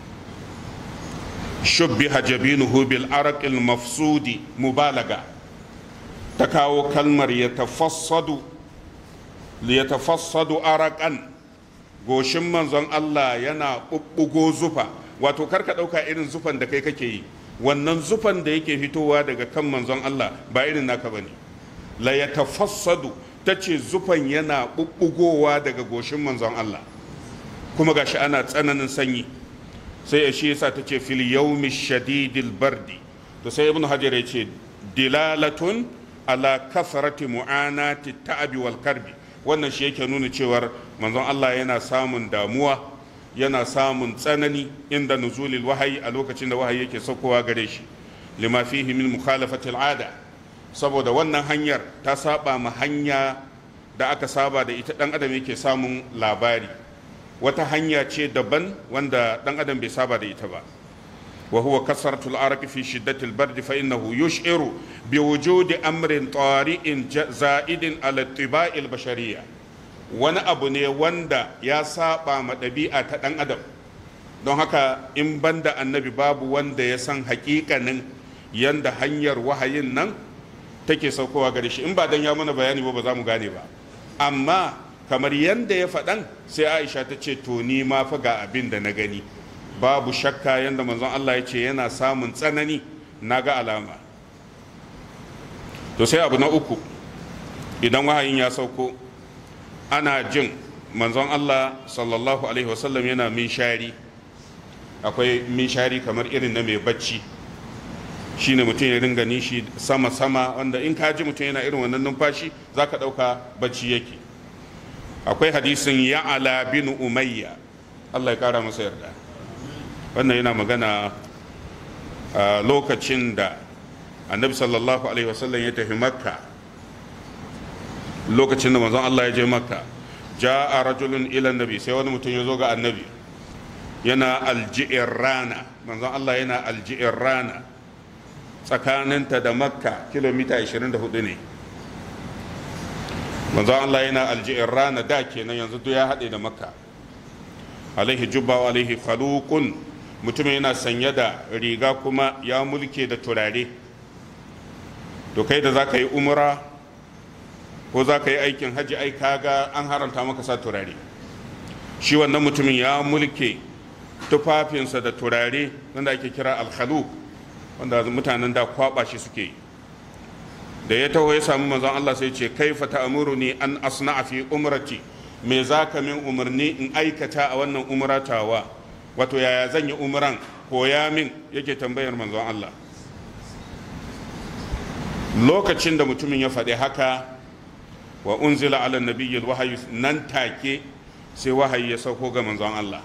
shubbiha jabinuhu bil araqil mafsudi mubalaga ta kawo kalmar ya tafassadu ya tafassadu araqan goshin manzon Allah yana ɓuɓɓugo zufa wato karka ɗauka irin zufan da kai kake yi wannan zufan da yake fitowa daga kan manzon Allah ba irin naka bane la ya tafassadu ta ce zufan yana ɓuɓɓugowa daga goshin manzon Allah kuma gashi ana tsananin sanyi sai ya shi yasa ta ce fil yawmi shadidil bardi to sai ibnu hajar ya ce dilalatun ala kasrati mu'anati ta'abi wal karbi wannan shi yake nuna cewar manzon Allah yana samun damuwa yana samun tsanani inda nuzulil wahayi a lokacin da wahayi yake saukowa gare shi lima fihi min mukhalafati al'ada saboda wannan hanyar ta saba ma hanya da aka saba da ita dan adam yake samun labari wata hanya ce daban wanda dan adam bai saba da ita ba wa huwa kasratul araq fi shiddatil bard fa innahu yush'iru bi wujudi amrin tari'in za'idin ala tiba'il bashariyya wani abu ne wanda ya saba ma ɗabi'a ta ɗan adam don haka in banda annabi babu wanda ya san hakikanin yanda hanyar wahayin nan take saukowa gare shi in ba dan ya mana bayani ba ba za mu gane ba amma kamar yanda ya faɗan sai aisha ta ce to ni ma fa ga abin da na gani babu shakka yanda manzon Allah ya ce yana samun tsanani na ga alama to sai abu na uku idan wahayin ya sauko ana jin manzon Allah sallallahu alaihi wasallam yana minshari akwai minshari kamar irin na mai bacci shine mutum ya ringa nishi sama-sama wanda in ka ji mutum yana irin wannan numfashi za ka ɗauka bacci yake akwai hadisin ya'ala bin umayya Allah ya kara masa yarda wannan yana magana a lokacin da annabi sallallahu alaihi wasallam ya tafi makka lokacin da manzon Allah ya je makka ja'a rajulun ila nabi sai wani mutum ya zo ga annabi yana alji'ir rana manzon Allah yana alji'ir rana tsakaninta da makka kilomita 24 ne manzon Allah yana alji'in rana da kenan yanzu duk ya haɗe da makka alaihi jubba wa alaihi khaluqun mutum yana sanye da riga kuma ya mulke da turare to kai da za ka yi umra ko za ka yi aikin hajji ai kaga an haramta maka sa turare shi wannan mutumin ya mulke tufafinsa da turare wanda ake kira alkhaluq wanda mutanen da kwaba shi suke yi da ya taho ya samu manzon Allah sai ce kaifa ta'muruni an asna'a fi umrati me zaka min umarni in aikata a wannan umratawa wato yaya zan yi umran koya min yake tambayar manzon Allah lokacin da mutumin ya faɗi haka wa unzila ala nabiyyil wahayi nan take sai wahayi ya sauko ga manzon Allah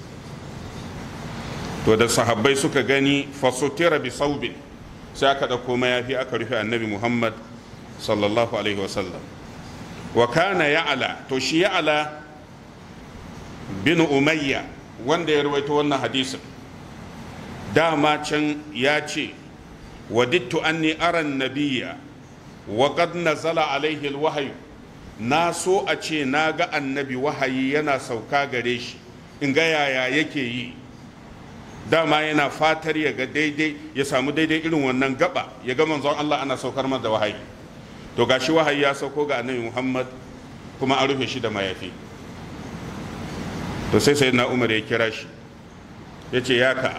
to da sahabbai suka gani fasutira bi saubin sai aka ɗauko mayafi aka rufe annabi muhammad sallallahu alaihi wasallam wa kana ya'ala to shi ya'ala bin umayya wanda ya rawaito wannan hadisin dama can ya ce wadittu anni aran nabiyya wa qad nazala alaihi alwahyu na so a ce na ga annabi wahayi yana sauka gare shi in ga yaya yake yi dama yana fatar ya ga daidai ya samu daidai irin wannan gaba ya ga manzon Allah ana saukar masa da wahayi to gashi wahayi ya sauko ga annabi Muhammad kuma an rufe shi da mayafi to sai sai na Umar ya kira shi ya ce ya ka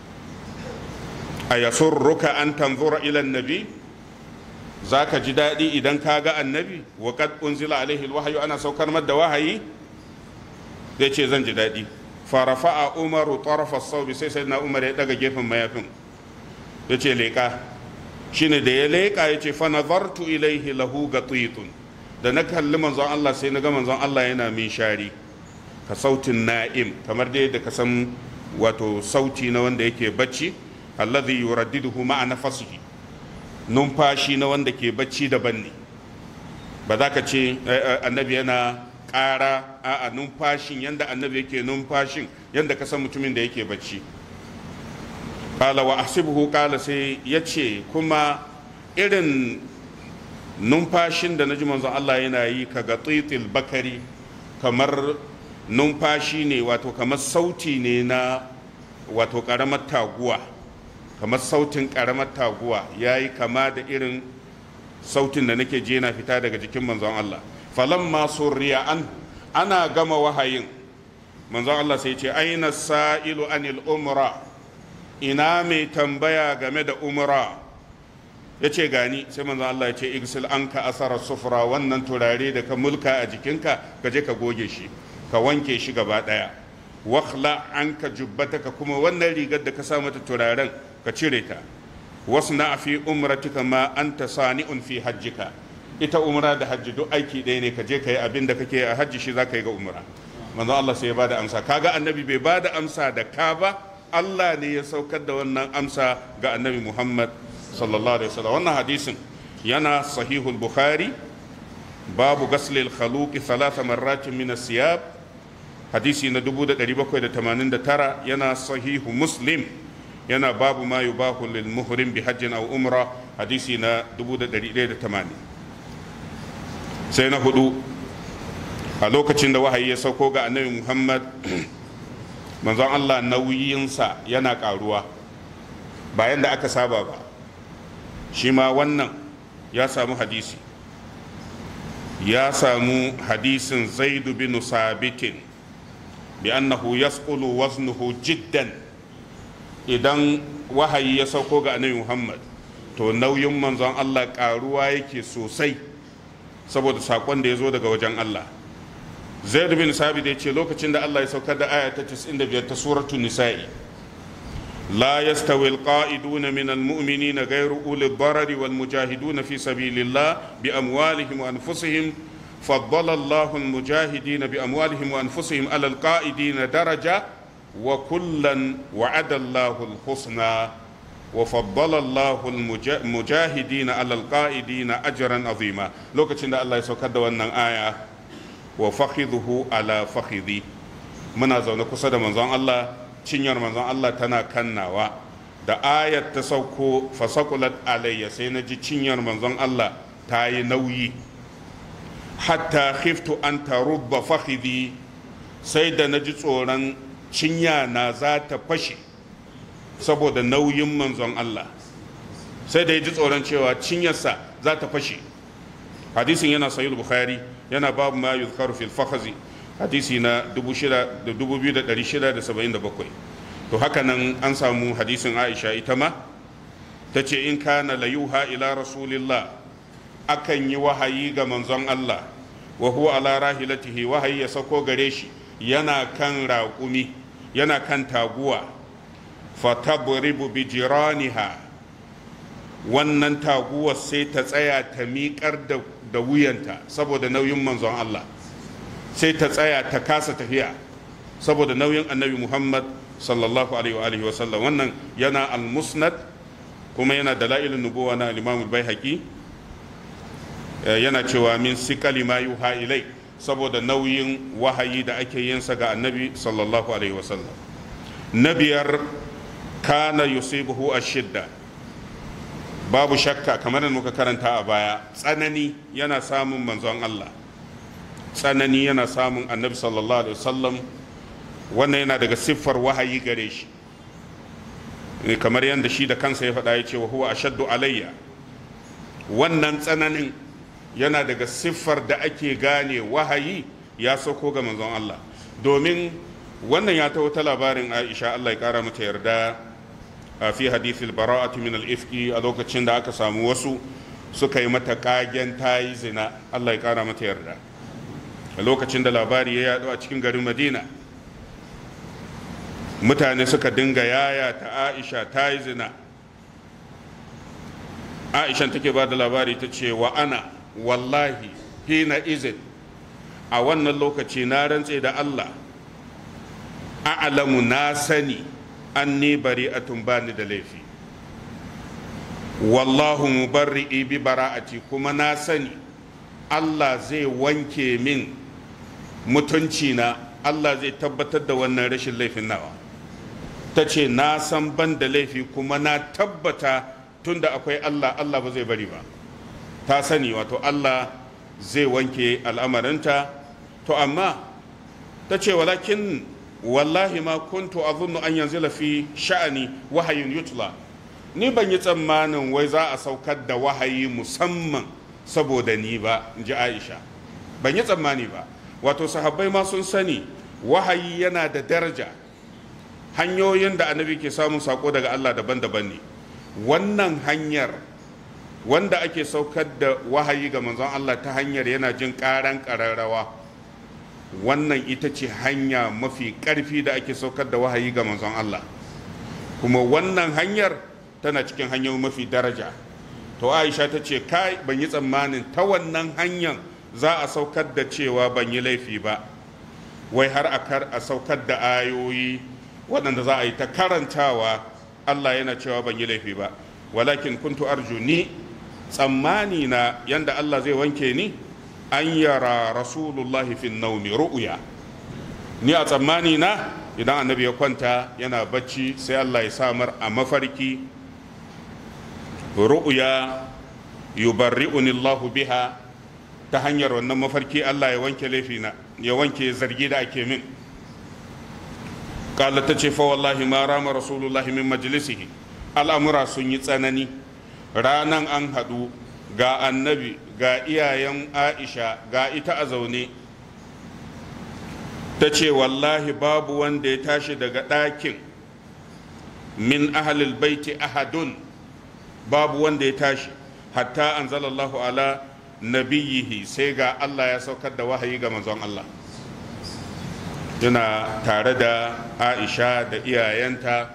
a yasurruka an tanzura ila nabi za ka ji daɗi idan ka ga annabi wa kad unzila alaihi alwahyu ana saukar masa da wahayi zai ce zan ji daɗi farafa'a umaru tarafa saubi sai sai na umar ya daga gefen mayafin ya ce leƙa shine da ya leƙa ya ce fa nazartu ilaihi lahu gatitun da na kalli manzon Allah sai na ga manzon Allah yana min shari ka sautin na'im kamar dai da ka san wato sauti na wanda yake bacci alladhi yuraddiduhu ma'a nafsihi numfashi na wanda ke bacci daban ne ba za ka ce annabi yana ƙara a numfashin yadda annabi yake numfashin yadda ka san mutumin da yake bacci kala wa asibuhu kala sai ya ce kuma irin numfashin da na ji manzon Allah yana yi ka ga tsitil bakari kamar numfashi ne wato kamar sauti ne na wato ƙaramar taguwa kamar sautin ƙaramar taguwa ya yi kama da irin sautin da nake je na fita daga jikin manzon Allah falamma surriya an ana gama wahayin manzon Allah sai ce aina sa'ilu anil umra ina mai tambaya game da umra ya ce gani sai manzon Allah ya ce igsil an ka asara sufura wannan turare da ka mulka a jikinka ka je ka goge shi ka wanke shi gaba daya wakhla an ka jubbataka kuma wannan rigar da ka sa mata turaren ka cire ta wasu na fi umratika ma anta sani'un fi hajjika ita umra da hajji duk aiki ɗaya ne ka je ka yi abin da kake a hajji shi za ka yi ga umra manzon Allah sai ya bada amsa kaga annabi bai bada amsa da ka ba Allah ne ya saukar da wannan amsa ga annabi Muhammad sallallahu alaihi wasallam wannan hadisin yana sahihul bukhari babu gaslil khaluqi thalatha marratin min siyab hadisi na 1789 yana sahihu muslim yana babu ma yubahu lil muhrim bi hajjin aw umra hadisi na 1180 sai na hudu a lokacin da wahayi ya sauko ga annabi muhammad manzon allah nauyinsa yana karuwa bayan da aka saba ba shi ma wannan ya samu hadisi ya samu hadisin zaidu bin sabitin bi annahu yasqulu waznuhu jiddan idan wahayi ya sauko ga annabi muhammad to nauyin manzon allah karuwa yake sosai saboda sakon da ya zo daga wajen Allah zaid bin sabit ya ce lokacin da Allah ya saukar da aya ta 95 ta suratul nisa'i la yastawi alqa'iduna min almu'minina ghayru uli ad-darari wal mujahiduna fi sabilillah bi amwalihim wa anfusihim فضل الله المجاهدين بأموالهم وأنفسهم على القائدين درجة وكلا وعد الله الحسنى وفضل الله المجاهدين على القائدين اجرا عظيما لوكacin da Allah ya saukar da wannan aya wa fakhidhu ala fakhidhi muna zaune kusa da manzon Allah cinyar manzon Allah tana kannawa da ayat ta sauko fasakulat alayya sai na ji cinyar manzon Allah ta yi nauyi hatta khiftu an tarubba fakhidi sai da na ji tsoron cinya na za ta fashe saboda nauyin manzon Allah sai da ya ji tsoron cewa cinyarsa za ta fashe hadisin yana sahih bukhari yana babu ma yuzkaru fil fakhazi hadisi na 2677 to haka nan an samu hadisin Aisha ita ma ta ce in kana layuha ila rasulillah akan yi wahayi ga manzon Allah wa huwa ala rahilatihi wahayi ya sako gare shi yana kan raƙumi yana kan taguwa fatabribu bi jiraniha wannan taguwar sai ta tsaya ta miƙar da wuyanta saboda nauyin manzon Allah sai ta tsaya ta kasa tafiya saboda nauyin annabi Muhammad sallallahu alaihi wa alihi wasallam wannan yana al-musnad kuma yana dalailun nubuwa na al-imam al-baihaqi yana cewa min sikali ma yuha ilai saboda nauyin wahayi da ake yin sa ga annabi sallallahu alaihi wasallam na biyar kana yusibuhu ashidda babu shakka kamar da muka karanta a baya tsanani yana samun manzon Allah tsanani yana samun annabi sallallahu alaihi wasallam wannan yana daga siffar wahayi gare shi kamar yadda shi da kansa ya faɗa ya ce wa huwa ashaddu alayya wannan tsananin yana daga siffar da ake gane wahayi ya sauko ga manzon Allah domin wannan ya taho ta labarin Aisha Allah ya kara mata yarda a fi hadithil bara'ati min al-ifki a lokacin da aka samu wasu suka yi mata kagen tayi zina Allah ya kara mata yarda a lokacin da labari ya yado a cikin garin Madina mutane suka dinga yaya ta Aisha tayi zina Aisha take ba da labari ta ce wa ana wallahi hina izin a wannan lokaci na rantse da Allah a'lamu na sani an ni bari'atun bani da laifi wallahu mubarri'i bi bara'ati kuma na sani Allah zai wanke min mutunci na Allah zai tabbatar da wannan rashin laifin nawa ta ce na san ban da laifi kuma na tabbata tunda akwai Allah Allah ba zai bari ba ta sani wato Allah zai wanke al'amarinta to amma ta ce walakin wallahi ma kuntu azunnu an yanzila fi sha'ani wahayin yutla ni ban yi tsammanin wai za a saukar da wahayi musamman saboda ni ba in ji aisha ban yi tsammani ba wato sahabbai ma sun sani wahayi yana da daraja hanyoyin da annabi ke samun sako daga allah daban-daban ne wannan hanyar wanda ake saukar da wahayi ga manzon Allah ta hanyar yana jin karan kararrawa wannan ita ce hanya mafi ƙarfi da ake saukar da wahayi ga manzon Allah kuma wannan hanyar tana cikin hanyoyi mafi daraja to aisha ta ce kai ban yi tsammanin ta wannan hanyar za a saukar da cewa ban yi laifi ba wai har a kar a saukar da ayoyi waɗanda za a yi ta karantawa Allah yana cewa ban yi laifi ba walakin kuntu arju ni tsammani na yanda Allah zai wanke ni an yara rasulullahi fin naumi ru'uya ni a tsammani na idan annabi ya kwanta yana bacci sai Allah ya samar a mafarki ru'uya yubarri'uni Allah biha ta hanyar wannan mafarki Allah ya wanke laifina ya wanke zargi da ake min قال تشي فوالله ما رام رسول الله من مجلسه الأمر سني تسنني ranan an haɗu ga annabi ga iyayen aisha ga ita a zaune ta ce wallahi babu wanda ya tashi daga ɗakin min ahalil baiti ahadun babu wanda ya tashi hatta an zalallahu ala nabiyihi sai ga allah ya saukar da wahayi ga manzon allah yana tare da aisha da iyayenta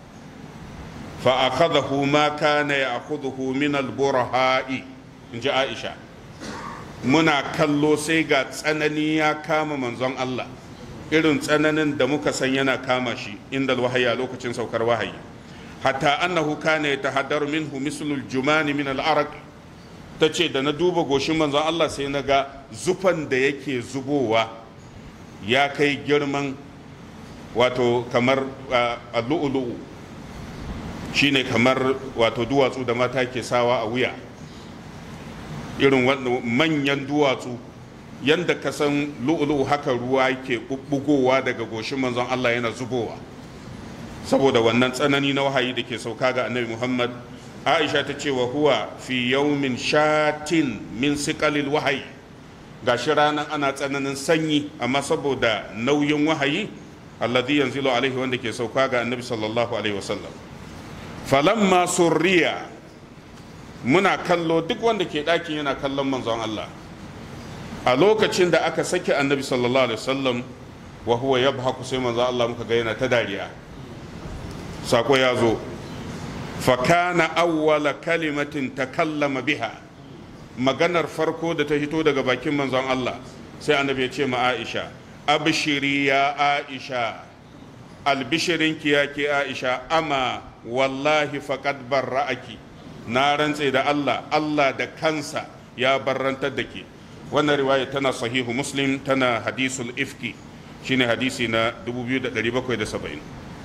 فأخذه ما كان يأخذه من البرهاء إن جاء عائشة muna kallo sai ga tsanani ya kama manzon Allah irin tsananin da muka san yana kama shi inda wahayi a lokacin saukar wahayi hatta annahu kana yatahaddaru minhu mislul jumani min al-araq tace da na duba goshin manzon Allah sai na ga zufan da yake zubowa ya kai girman wato kamar lu'ulu'u shine kamar wato duwatsu da mata ke sawa a wuya irin manyan duwatsu yadda ka san lu'ulu haka ruwa ke bubbugowa daga goshin manzon Allah yana zubowa saboda wannan tsanani na wahayi da ke sauka ga annabi Muhammad Aisha ta ce wa huwa fi yaumin shatin min siqalil wahayi gashi ranar ana tsananin sanyi amma saboda nauyin wahayi alladhi yanzilu alaihi wanda ke sauka ga annabi sallallahu alaihi wasallam falamma surriya muna kallo duk wanda ke ɗakin yana kallon manzon Allah a lokacin da aka sake annabi sallallahu alaihi wasallam wa huwa yabhaku sai manzon Allah muka ga yana ta dariya sako ya zo fa kana awwala kalimatin takallama biha maganar farko da ta hito daga bakin manzon Allah sai annabi ya ce ma Aisha abshiri ya Aisha albishirinki ya ke Aisha ama wallahi faqad barra'aki na rantse da Allah Allah da kansa ya barrantar da ke wannan riwaya tana sahihu muslim tana hadisul ifki shine hadisi na 2770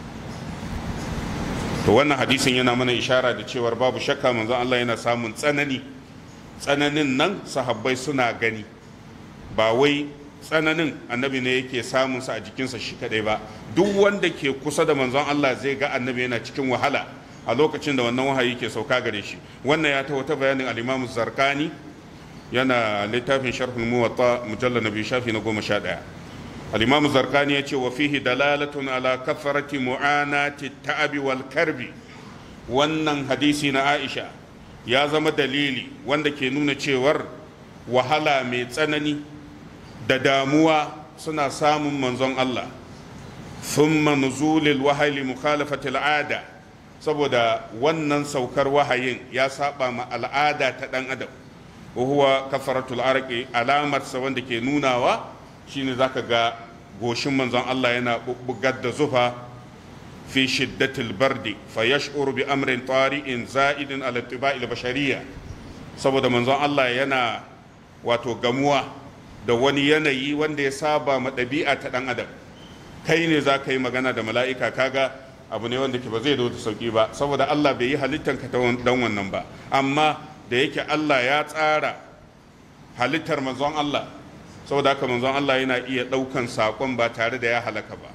to wannan hadisin yana mana ishara da cewar babu shakka manzon Allah yana samun tsanani tsananin nan sahabbai suna gani ba wai tsananin annabi ne yake samun sa a jikinsa shi kadai ba duk wanda ke kusa da manzon Allah zai ga annabi yana cikin wahala a lokacin da wannan wahayi ke sauka gare shi wannan ya ta wata bayanin al-Imam Zarkani yana littafin sharhul muwatta mujallal nabi shafi na goma sha ɗaya al-Imam Zarkani ya ce wa fihi dalalatun ala kafarati mu'anati ta'abi wal karbi wannan hadisi na Aisha ya zama dalili wanda ke nuna cewar wahala mai tsanani da damuwa suna samun manzon Allah thumma nuzulil wahayi mukhalafatil ada saboda wannan saukar wahayin ya saba ma al'ada ta dan adam wa huwa kafaratul arqi alamar sa wanda ke nunawa shine zaka ga goshin manzon Allah yana bubbugar da zufa fi shiddatil bardi fa yash'uru bi amrin tari'in za'idin ala tiba'il bashariyya saboda manzon Allah yana wato gamuwa da wani yanayi wanda ya saba ma ɗabi'a ta ɗan adam kai ne za ka yi magana da mala'ika kaga abu ne wanda ke ba zai da sauki ba saboda Allah bai yi halittar ka don wannan ba amma da yake Allah ya tsara halittar manzon Allah saboda haka manzon Allah yana iya ɗaukan saƙon ba tare da ya halaka ba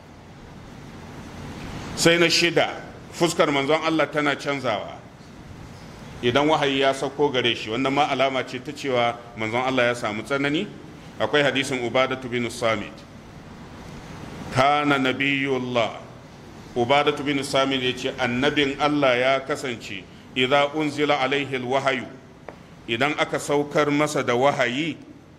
sai na shida fuskar manzon Allah tana canzawa idan wahayi ya sauko gare shi wannan ma alama ce ta cewa manzon Allah ya samu tsanani akwai hadisin ubadatu bin samit kana nabiyullah ubadatu bin samit ya ce annabin Allah ya kasance idan unzila alaihi wahayu idan aka saukar masa da wahayi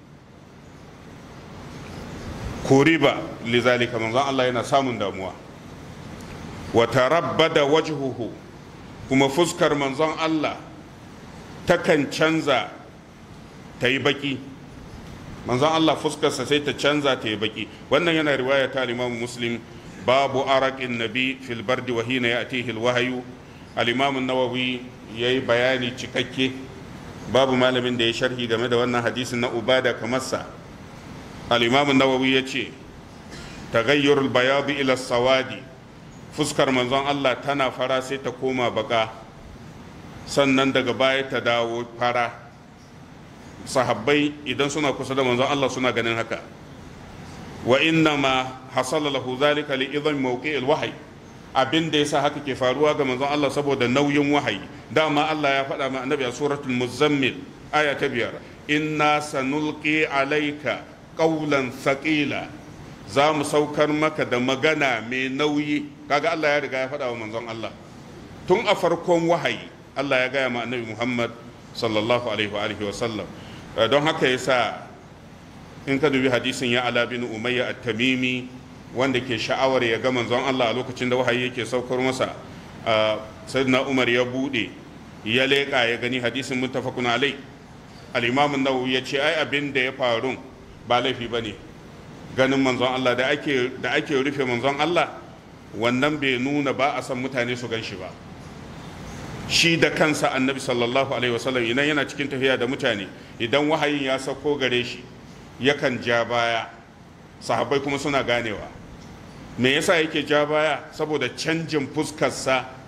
kuriba lizalika manzon Allah yana samun damuwa wa tarabbada wajhuhu kuma fuskar manzon Allah takan canza ta yi baki manzon Allah fuskarsa sai ta canza ta yi baki wannan yana riwaya ta Imam Muslim babu araqin nabi fil bardi wa hina ya'tihi al wahyu al Imam an-Nawawi yayi bayani cikakke babu malamin da ya sharhi game da wannan hadisin na Ubada kamar sa al Imam an-Nawawi yace taghayyur al bayad ila sawadi fuskar manzon Allah tana fara sai ta koma baka sannan daga baya ta dawo fara sahabbai idan suna kusa da manzon Allah suna ganin haka wa inna ma hasala lahu zalika li idan mawqi'il wahyi abin da yasa haka ke faruwa ga manzon Allah saboda nauyin wahayi dama Allah ya faɗa ma annabi a suratul muzammil aya ta biyar inna sanulqi alayka qawlan thaqila za mu saukar maka da magana mai nauyi kaga Allah ya riga ya faɗa wa manzon Allah tun a farkon wahayi Allah ya gaya ma annabi Muhammad sallallahu alaihi wa alihi wa sallam don haka yasa in ka dubi hadisin ya ala bin umayya at-tamimi wanda ke sha'awar ya ga manzon Allah a lokacin da wahayi yake saukar masa sayyidina Umar ya bude ya leƙa ya gani hadisin muttafaqun alai al-imam an-nawawi ya ce ai abin da ya faru ba laifi bane ganin manzon Allah da ake da ake rufe manzon Allah wannan bai nuna ba a san mutane su gan shi ba shi da kansa annabi sallallahu alaihi wasallam idan yana cikin tafiya da mutane idan wahayin ya sauko gare shi yakan ja baya sahabbai kuma suna ganewa me yasa yake ja baya saboda canjin fuskarsa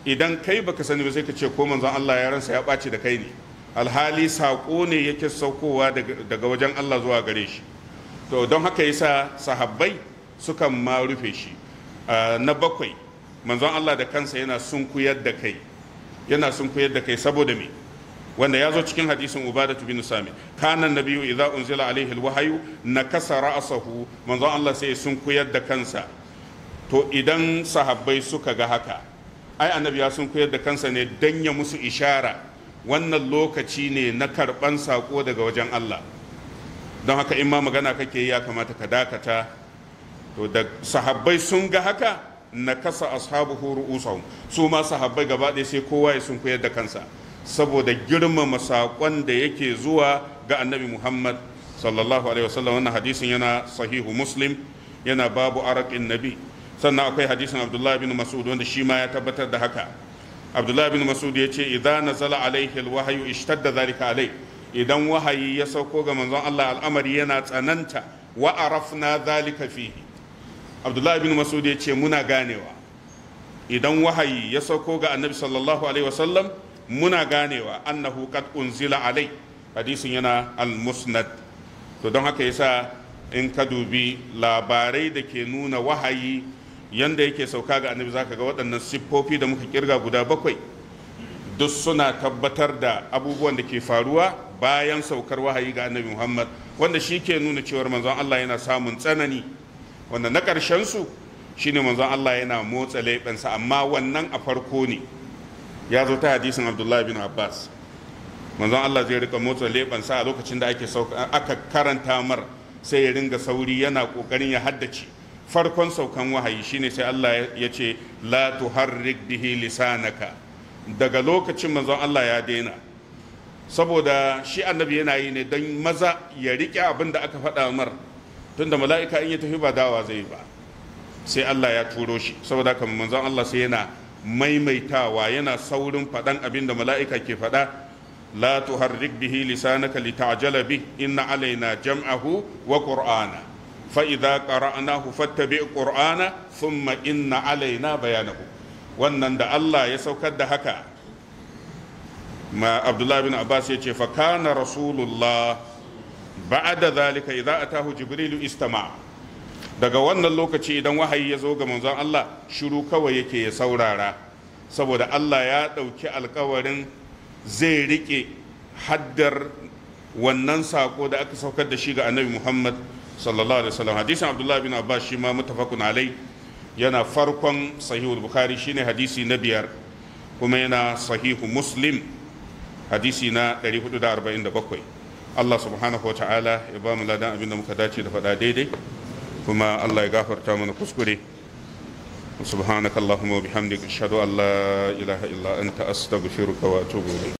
idan kai baka sani ba sai ka ce ko manzon Allah ya ransa ya ɓaci da kai ne alhali saƙo ne yake saukowa daga wajen Allah zuwa gare shi to don haka yasa sahabbai sukan ma rufe shi na bakwai manzon Allah da kansa yana sunkuyar da kai yana sunkuyar da kai saboda me wanda ya zo cikin hadisin ubadatu bin sami kanan nabiyu idza unzila alaihi alwahyu nakasa ra'sahu manzon Allah sai sunkuyar da kansa to idan sahabbai suka ga haka ai annabi ya sunkuyar da kansa ne dan ya musu ishara wannan lokaci ne na karban sako daga wajen Allah don haka in ma magana kake ya kamata ka dakata to da sahabbai sun ga haka na kasa ashabuhu ru'usahum su ma sahabbai gaba ɗaya sai kowa ya sun koyar da kansa saboda girmama saƙon da yake zuwa ga annabi muhammad sallallahu alaihi wasallam wannan hadisin yana sahihu muslim yana babu arakin nabi sannan akwai hadisin abdullahi bin mas'ud wanda shi ma ya tabbatar da haka abdullahi bin mas'ud ya ce idan nazala alaihi alwahyu ishtadda zalika alai idan wahayi ya sauko ga manzon Allah al'amari yana tsananta wa arafna zalika fihi abdullahi bin masud ya ce muna ganewa idan wahayi ya sauko ga annabi sallallahu alaihi wasallam muna ganewa annahu qad unzila alai hadisin yana al-musnad to don haka yasa in ka dubi labarai da ke nuna wahayi yanda yake sauka ga annabi zaka ga waɗannan siffofi da muka kirga guda bakwai duk suna tabbatar da abubuwan da ke faruwa bayan saukar wahayi ga annabi muhammad wanda shi ke nuna cewar manzon allah yana samun tsanani wanda na su shine manzon Allah yana motsa leɓensa amma wannan a farko ne ya zo ta hadisin abdullahi bin abbas manzon Allah zai rika motsa leɓensa a lokacin da ake aka karanta mar sai ya ringa sauri yana ƙoƙarin ya haddace farkon saukan wahayi shine sai Allah ya ce la tuharrik bihi lisanaka daga lokacin manzon Allah ya daina saboda shi annabi yana yi ne don maza ya riƙe abin da aka faɗa mar tunda mala'ika in ya tafi ba dawa zai ba sai Allah ya turo shi saboda haka manzon Allah sai yana maimaitawa yana saurin faɗan abin da mala'ika ke faɗa la tuharrik bihi lisanaka lita'jala bih inna alaina jam'ahu wa qur'ana fa idza qara'nahu fattabi' qur'ana thumma inna alaina bayanahu wannan da Allah ya saukar da haka ma Abdullah bin Abbas ya ce fa kana rasulullah ba'da zalika idza atahu jibrilu istama daga wannan lokaci idan wahayi ya zo ga manzon Allah shiru kawai yake ya saurara saboda Allah ya ɗauki alkawarin zai rike haddar wannan sako da aka saukar da shi ga annabi Muhammad sallallahu alaihi wasallam hadisin Abdullah bin Abbas shi ma mutafakun alai yana farkon sahihul bukhari shine hadisi na biyar kuma yana sahihu muslim hadisi na 447 Allah subhanahu wa ta'ala ya ba mu ladan abin da muka dace da faɗa daidai kuma Allah ya gafarta mana kuskure subhanakallahumma wa bihamdika ashhadu an la ilaha illa anta astaghfiruka wa atubu ilayk